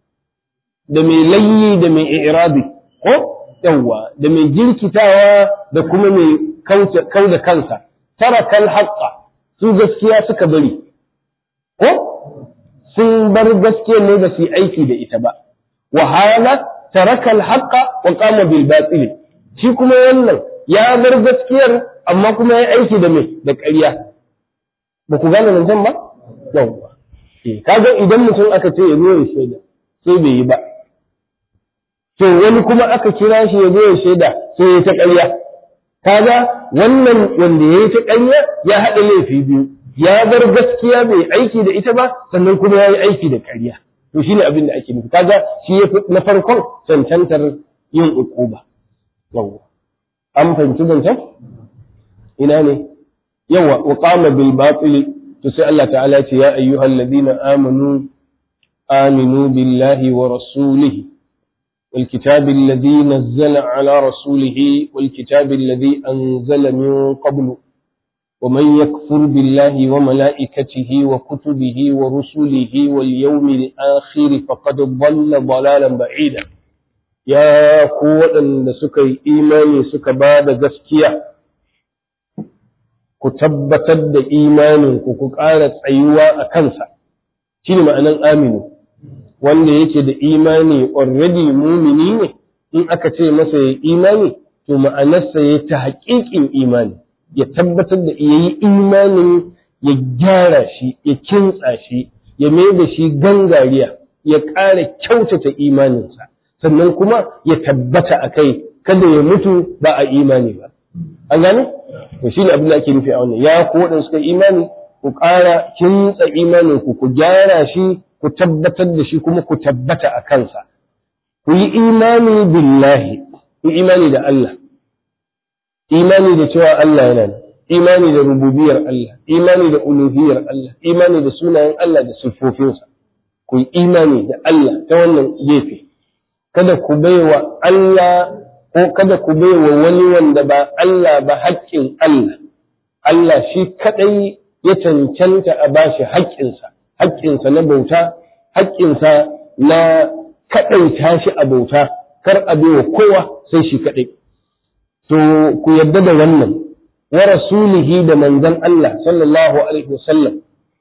da mai layyi da mai irabi ko yawwa da mai jirkitawa da kuma mai kau da kansa tarakal haqqa su gaskiya suka bari ko sun bar gaskiya ne ba su yi aiki da ita ba wa hala tarakal haqqa wa qama bil batil shi kuma wannan ya bar gaskiyar amma kuma ya aiki da me da ƙarya ba ku gane nan ba yawwa kaga idan mutum aka ce ya zo ya shaida sai bai yi ba to wani kuma aka kira shi ya zo ya shaida sai ya ta ƙarya kaga wannan wanda ya yi ta ƙarya ya haɗa laifi biyu ya bar gaskiya bai aiki da ita ba sannan kuma ya yi aiki da ƙarya to shine abin da ake nufi kaga shi ya na farkon cancantar yin uquba yawa an fahimci zancen ina ne yawa wa qama bil batil to sai Allah ta'ala ya ce ya ayyuhal ladina amanu aminu billahi wa rasulihi والكتاب الذي نزل على رسوله والكتاب الذي أنزل من قبل ومن يكفر بالله وملائكته وكتبه ورسله واليوم الآخر فقد ضل ضلالا بعيدا يا قوة سكي إيماني سك بعد gaskiya ku tabbatar da imaninku ku ƙara tsayuwa a kansa shi ne ma'anan aminu wanda yake da imani already mumini ne in aka ce masa ya imani to ma'anarsa ya ta haƙiƙin imani ya tabbatar da ya yi imanin ya gyara shi ya kintsa shi ya mai da shi gangariya ya ƙara kyautata imaninsa sannan kuma ya tabbata a kai kada ya mutu ba a imani ba an gane to shi ne abin da ake nufi a wannan ya ku waɗanda suka imani ku ƙara kintsa imanin ku ku gyara shi ku tabbatar da shi kuma ku tabbata a kansa ku yi imani billahi ku imani da Allah imani da cewa Allah yana nan imani da rububiyar Allah imani da uluhiyar Allah imani da sunayen Allah da siffofinsa ku yi imani da Allah ta wannan gefe kada ku baiwa Allah ko kada ku baiwa wani wanda ba Allah ba haƙƙin Allah Allah shi kadai ya cancanta a bashi haƙƙinsa haƙƙinsa na bauta haƙƙinsa na kaɗaita shi a bauta kar a baiwa kowa sai shi kaɗai to ku yarda da wannan wa rasulihi da manzon Allah sallallahu alaihi wasallam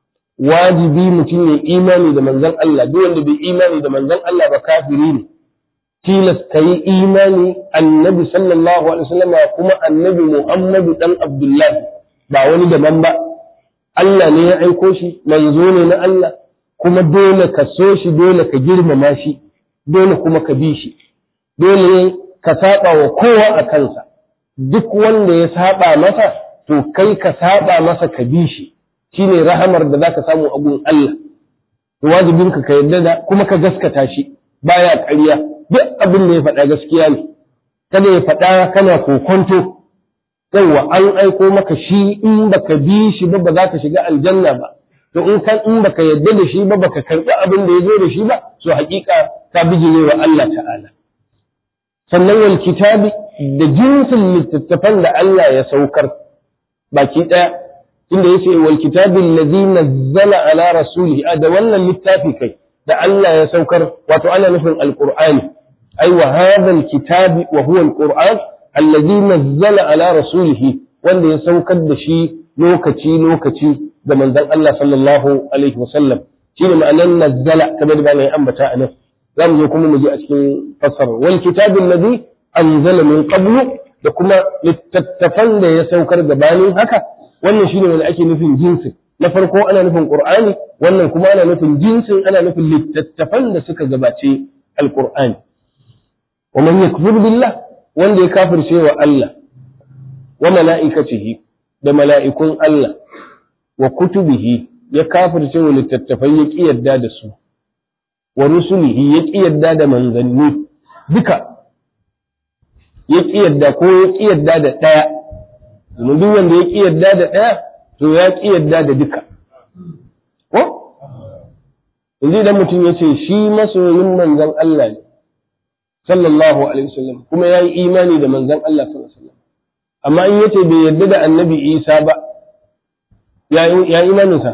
wajibi mutum ya imani da manzon Allah duk wanda bai imani da manzon Allah ba kafiri ne tilas ka yi imani annabi sallallahu alaihi wasallam kuma annabi Muhammadu dan Abdullahi ba wani daban ba Allah ne ya aiko shi manzo ne na Allah kuma dole ka so shi dole ka girmama shi dole kuma ka bi shi dole ka saba wa kowa a kansa duk wanda ya saba masa to kai ka saba masa ka bi shi shine rahamar da zaka samu a gun Allah to wajibin ka ka yarda da kuma ka gaskata shi baya ƙarya duk abin da ya faɗa gaskiya ne kada ya faɗa kana kokonto yawa an aiko maka shi in baka bi shi ba ba za ka shiga aljanna ba to in kan in baka yarda da shi ba baka karɓi abin da ya zo da shi ba so haƙiƙa ka bijire wa Allah ta'ala sannan wal kitabi da jinsin littattafan da Allah ya saukar baki ɗaya inda yace wal kitabi allazi nazzala ala rasulihi da wannan littafi kai da Allah ya saukar wato ana nufin alqur'ani ai wa hadha alkitabi wa huwa alqur'an allazi nazzala ala rasulihi wanda ya saukar da shi lokaci lokaci da manzon Allah sallallahu alaihi wasallam shine ma'anan nazzala kamar da ya ambata a nan zamu zo kuma mu ji a cikin fasara wal kitabil ladhi anzala min qablu da kuma littattafan da ya saukar gabanin haka wannan shine wanda ake nufin jinsin na farko ana nufin qur'ani wannan kuma ana nufin jinsin ana nufin littattafan da suka gabace alqur'ani wa man yakfur billah wanda ya kafirce wa Allah wa mala'ikatihi da mala'ikun Allah wa kutubihi ya kafirce wa littattafai ya ƙi yadda da su wa rusulihi ya ƙi yadda da manzanni duka ya ƙi yadda ko ya ƙi yadda da ɗaya domin duk wanda ya ƙi yadda da ɗaya to ya ƙi yadda da duka ko yanzu idan mutum ya ce shi masoyin manzan Allah ne sallallahu alaihi wasallam kuma ya yi imani da manzan Allah sallallahu alaihi wasallam amma in yace bai yarda da annabi Isa ba ya imaninsa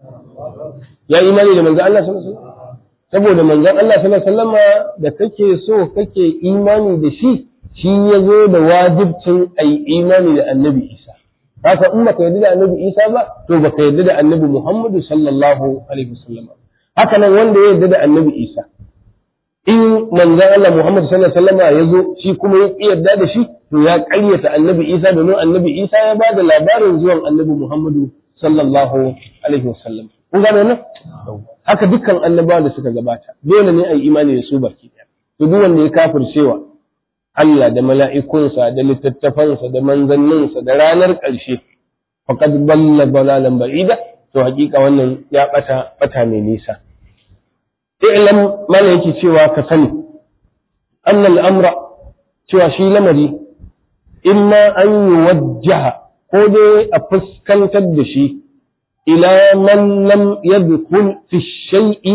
ya imani da manzan Allah sallallahu alaihi wasallam saboda manzan Allah sallallahu alaihi wasallam da kake so kake imani da shi shi ya zo da wajibcin ai imani da annabi Isa haka in baka yarda da annabi Isa ba to baka yarda da annabi Muhammadu sallallahu alaihi wasallam haka nan wanda ya yarda da annabi Isa in manzan Allah Muhammadu sallallahu alaihi wasallam ya zo shi kuma ya yarda da shi to ya ƙaryata annabi Isa domin annabi Isa ya ba da labarin zuwan annabi Muhammadu sallallahu alaihi wasallam kun gane nan haka dukkan annabawa da suka gabata dole ne a yi imani da su baki ɗaya to duk wanda ya kafircewa Allah da mala'ikunsa da littattafansa da manzanninsa da ranar ƙarshe faqad dalla dalalan ba'ida to hakika wannan ya bata bata mai nisa i'lam mala yake cewa ka sani anna al-amra cewa shi lamari imma an yuwajjaha ko dai a fuskantar da shi ila man lam yadkhul fi shay'i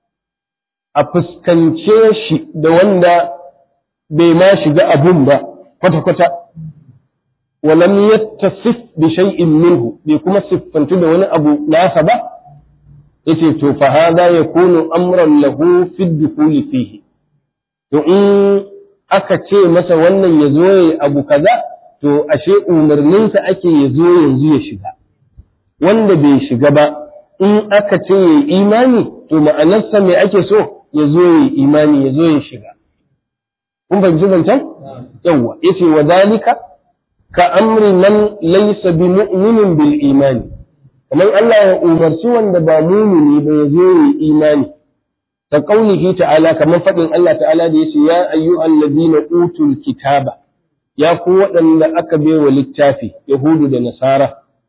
a fuskance shi da wanda bai ma shiga abun ba kwata-kwata walam yattasif bi shay'in minhu bai kuma siffantu da wani abu nasa ba yace to fa hada yakunu amran lahu fi dukhuli fihi to in aka ce masa wannan ya zo yayi abu kaza to ashe umarninsa ake ya zo yanzu ya shiga wanda bai shiga ba in aka ce yayi imani to ma'anarsa me ake so ya zo yayi imani ya zo ya shiga kun fahimci zancen yawwa yace wa dalika ka amri man laysa bi mu'minin bil imani kamar Allah ya umarci wanda ba mumini ba ya zo yi imani ta kaulihi ta'ala kamar faɗin Allah ta'ala da yace ya ayyuhal ladina utul kitaba ya ku waɗanda aka baiwa littafi yahudu da nasara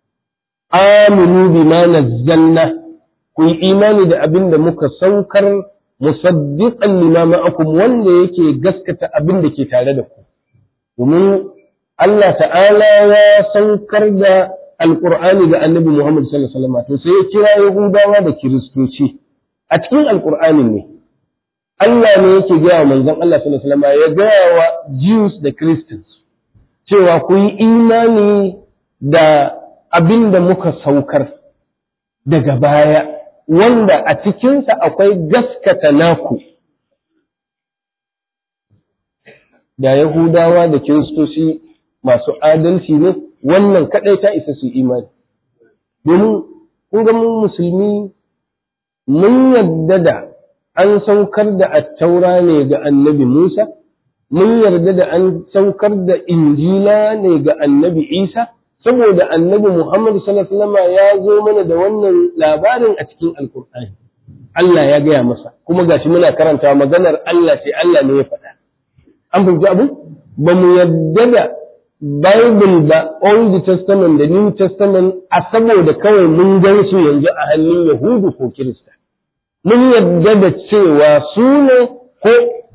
aminu bima nazzalna ku yi imani da abin da muka saukar musaddiqan lima ma'akum wanda yake gaskata abin da ke tare da ku domin Allah ta'ala ya saukar da alqur'ani ga annabi Muhammad sallallahu alaihi wasallam to sai ya kira yahudawa da kiristoci a cikin alqur'anin ne Allah ne yake gaya wa manzon Allah sallallahu alaihi wasallam ya gaya wa Jews da Christians cewa ku yi imani da abin da muka saukar daga baya wanda a cikinsa akwai gaskata naku da Yahudawa da Kiristoci masu adalci ne wannan kaɗai ta isa su imani domin kun ga mun musulmi mun yadda da an saukar da attaura ne ga annabi Musa mun yarda da an saukar da injila ne ga annabi Isa saboda annabi Muhammad sallallahu alaihi wasallam ya zo mana da wannan labarin a cikin alkur'ani Allah ya gaya masa kuma gashi muna karanta maganar Allah sai Allah ne ya faɗa an fahimci abu ba mu yarda da Bible ba Old Testament da New Testament a saboda kawai mun gan su yanzu a hannun Yahudu ko Kirista mun yarda da cewa su ne ko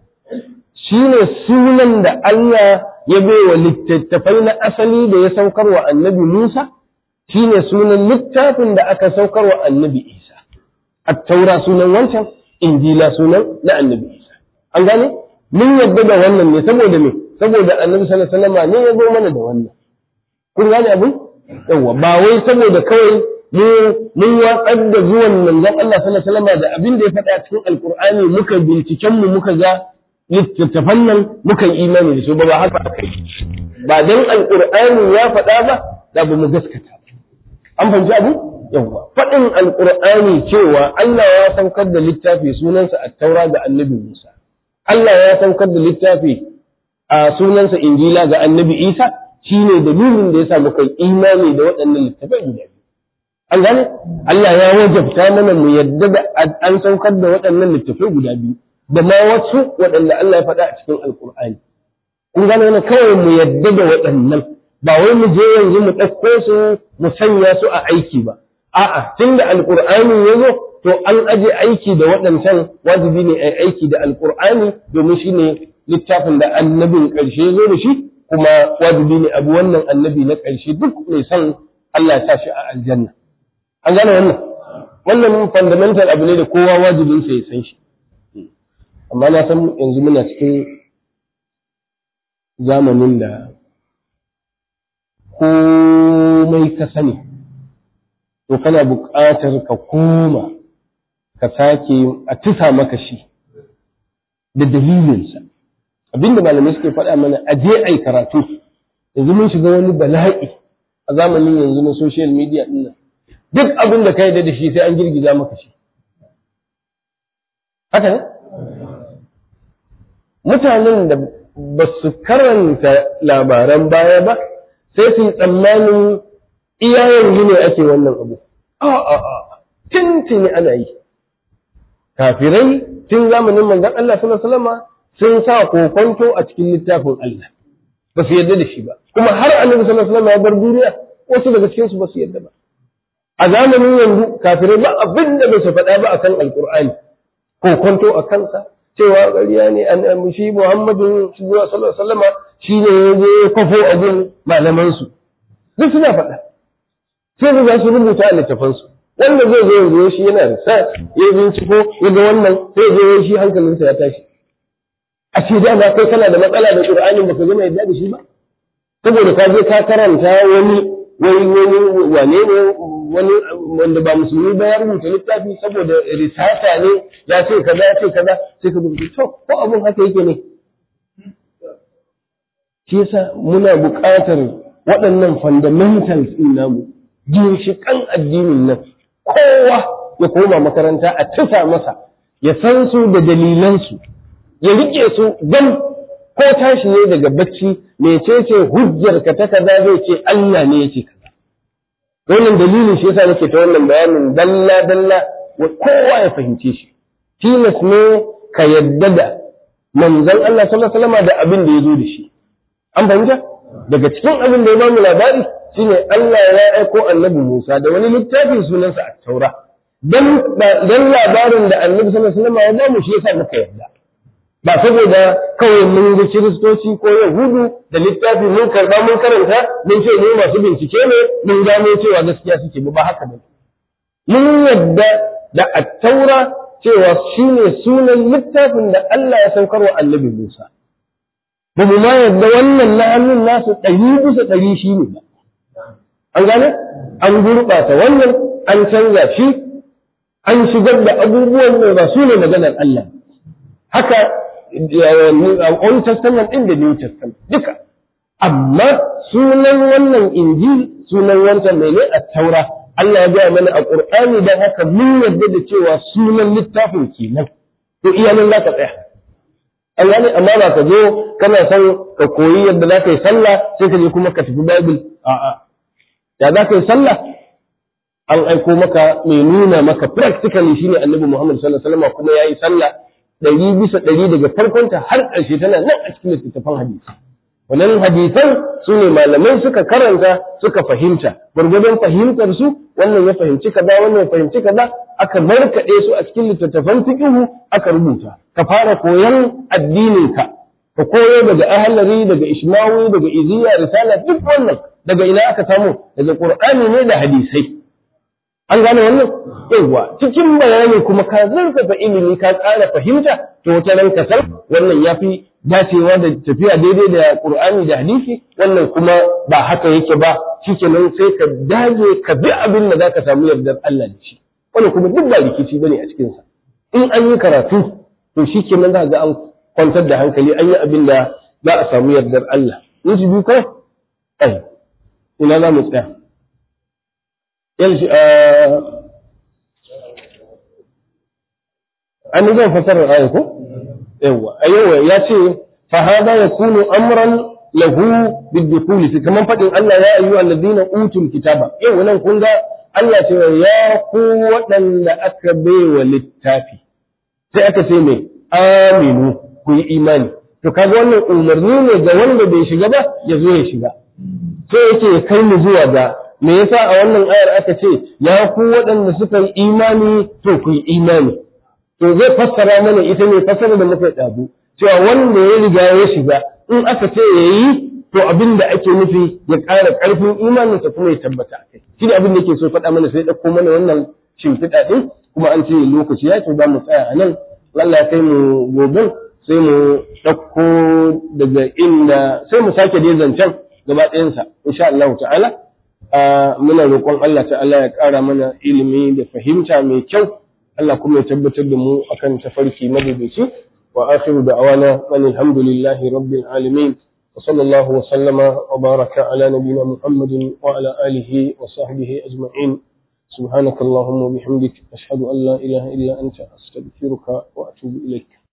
shi ne sunan da Allah ya wa littattafai na asali da ya saukar wa annabi Musa, shi ne sunan littafin da aka saukar wa annabi Isa, attaura sunan wancan, injila sunan na annabi Isa. An gane? Mun yadda da wannan ne saboda me? Saboda annabi sallallahu alaihi wasallam ne ya zo mana da wannan. Kun gane abin? Yawwa, ba wai saboda kawai mu mun watsar da zuwan manzon Allah sallallahu alaihi wasallam da abin da ya faɗa cikin Alƙur'ani muka binciken mu muka ga littattafan nan muka yi imani da su ba ba haka aka yi ba dan alqur'ani ya faɗa ba da ba mu gaskata an fahimci abu yawa faɗin alqur'ani cewa Allah ya saukar da littafi sunansa at-taura ga annabi Musa Allah ya saukar da littafi a sunansa injila ga annabi Isa shine dalilin da yasa muka yi imani da waɗannan littafai guda biyu an gane Allah ya wajabta mana mu yadda da an saukar da waɗannan littafai guda biyu da ma wasu waɗanda Allah ya faɗa a cikin Alƙur'ani. Kun gane wannan kawai mu yadda da waɗannan ba wai mu je yanzu mu ɗauko su mu sanya su a aiki ba. A'a tun da Alƙur'ani ya zo to an aje aiki da waɗancan wajibi ne a aiki da Alƙur'ani domin shi ne littafin da annabin ƙarshe ya zo da shi kuma wajibi ne abu wannan annabi na ƙarshe duk mai son Allah ya sa shi a aljanna. An gane wannan? Wannan fundamental abu ne da kowa wajibinsa ya san shi. amma na san yanzu muna cikin zamanin da komai ka sani to kana buƙatar ka koma ka sake a tusa maka shi da dalilinsa abinda malamai suke faɗa mana a je ai karatu yanzu mun shiga wani bala'i a zamanin yanzu na social media ɗin nan duk abin da ka yarda da shi sai an girgiza maka shi haka ne mutanen da ba su karanta labaran baya ba sai su yi tsammanin iya yanzu ne ake wannan abu. tuntuni ana yi kafirai tun zamanin manzon Allah sallallahu alaihi wasallam sun sa kokonto a cikin littafin Allah ba su yarda da shi ba kuma har annabi sallallahu alaihi wasallam ya bar duniya wasu daga cikin su ba su yarda ba a zamanin yanzu kafirai ba abin da bai su faɗa ba akan alqur'ani kokonto a kansa cewa ƙarya ne an shi Muhammadu sallallahu alaihi wasallam shi ne ya je kwafo a gun malaman su duk suna faɗa sai da za su rubuta a littafan su wanda zai zo yanzu shi yana research ya binciko ya ga wannan sai ya shi hankalinsa ya tashi a ce da ba kai kana da matsala da Qur'ani baka gama yadda da shi ba saboda ka je ka karanta wani wani wani wane ne wani wanda ba musulmi ba ya rubuta littafi saboda risata ne ya ce kaza ya ce kaza sai ka rubuta to ko abun haka yake ne shi yasa muna buƙatar waɗannan fundamentals ɗin namu ginshiƙan addinin nan kowa ya koma makaranta a tufa masa ya san su da dalilansu ya rike su don ko tashi ne daga bacci mecece hujjar ka ta kaza zai ce Allah ne ya ce kaza wannan dalilin shi yasa nake ta wannan bayanin dalla dalla wa kowa ya fahimce shi tilas ne ka yadda da manzon Allah sallallahu alaihi wasallam da abin da ya zo da shi an fahimta daga cikin abin da ya bamu labari shine Allah ya aiko annabi Musa da wani littafin sunansa a taura dan dan labarin da annabi sallallahu alaihi wasallam ya bamu shi yasa muka yarda ba saboda kawai mun ga kiristoci ko yahudu da littafi mun karba mun karanta mun ce mu masu bincike ne mun gano cewa gaskiya suke ba haka ba mun yadda da attaura cewa shine sunan littafin da Allah ya saukar wa annabi Musa ba mu ma yadda wannan na hannun nasu ɗari bisa ɗari shi ne ba an gane an gurɓata wannan an canza shi an shigar da abubuwan da ba su ne maganar Allah haka Old Testament ɗin da New Testament duka amma sunan wannan injil sunan wancan mai ne a taura Allah ya gaya mana a Qur'ani dan haka mun yarda da cewa sunan littafin kenan to iyalan za ka tsaya an gane amma ba ka zo kana son ka koyi yadda za ka yi sallah sai ka je kuma ka tafi Bible a'a da za ka yi sallah an aiko maka mai nuna maka practically shine Annabi Muhammad sallallahu alaihi wasallam kuma yayi sallah ɗari bisa ɗari daga farkonta har ƙarshe tana nan a cikin littattafan hadisi wannan hadisan su ne malamai suka karanta suka fahimta gwargwadon fahimtar su wannan ya fahimci kaza wannan ya fahimci kaza aka markaɗe su a cikin littattafan fiqhu aka rubuta ka fara koyon addinin ka ka koyo daga ahlari daga ishmawi daga iziya risala duk wannan daga ina aka samu daga qur'ani ne da hadisai an gane wannan yawa cikin bayani kuma ka zurfafa ilimi ka ƙara fahimta to wata ran ka san wannan yafi dacewa da tafiya daidai da Qur'ani da hadisi wannan kuma ba haka yake ba shikenan sai ka dage ka bi abin da zaka samu yardar Allah da shi wannan kuma duk ba rikici bane a cikin sa in an yi karatu to shikenan za ga an kwantar da hankali an yi abin da za a samu yardar Allah in ji biyu kai ai ina za mu tsaya yanzu an zan fasarar ayin ko yawa a yawa ya ce fa hada yakunu amran lahu biddukhul fi kaman fadin Allah ya ayyuha alladhina utul kitaba yau nan kun ga Allah ce ya ku waɗanda aka baiwa littafi sai aka ce mai aminu ku yi imani to kaga wannan umarni ne ga wanda bai shiga ba ya zo ya shiga sai yake kai mu zuwa ga me yasa a wannan ayar aka ce ya ku waɗanda suka yi imani to ku yi imani to zai fassara mana ita ne fassara da muka ɗazu cewa wanda ya riga ya shiga in aka ce ya yi to abin da ake nufi ya ƙara ƙarfin imaninsa kuma ya tabbata a kai shi ne abin da yake so faɗa mana sai ɗauko mana wannan shimfiɗa ɗin kuma an ce lokaci ya ce za mu tsaya a nan Allah ya kai mu gobe sai mu ɗauko daga inda sai mu sake dai zancen gaba ɗayansa insha Allah ta'ala muna roƙon Allah ta'ala ya ƙara mana ilimi da fahimta mai kyau Allah kuma ya tabbatar da mu akan tafarki madaidaici wa akhiru da'wana alhamdulillahi rabbil alamin wa sallallahu wa sallama wa baraka ala nabiyyina muhammadin wa ala alihi wa sahbihi ajma'in سبحانك اللهم وبحمدك أشهد أن لا إله إلا أنت أستغفرك وأتوب إليك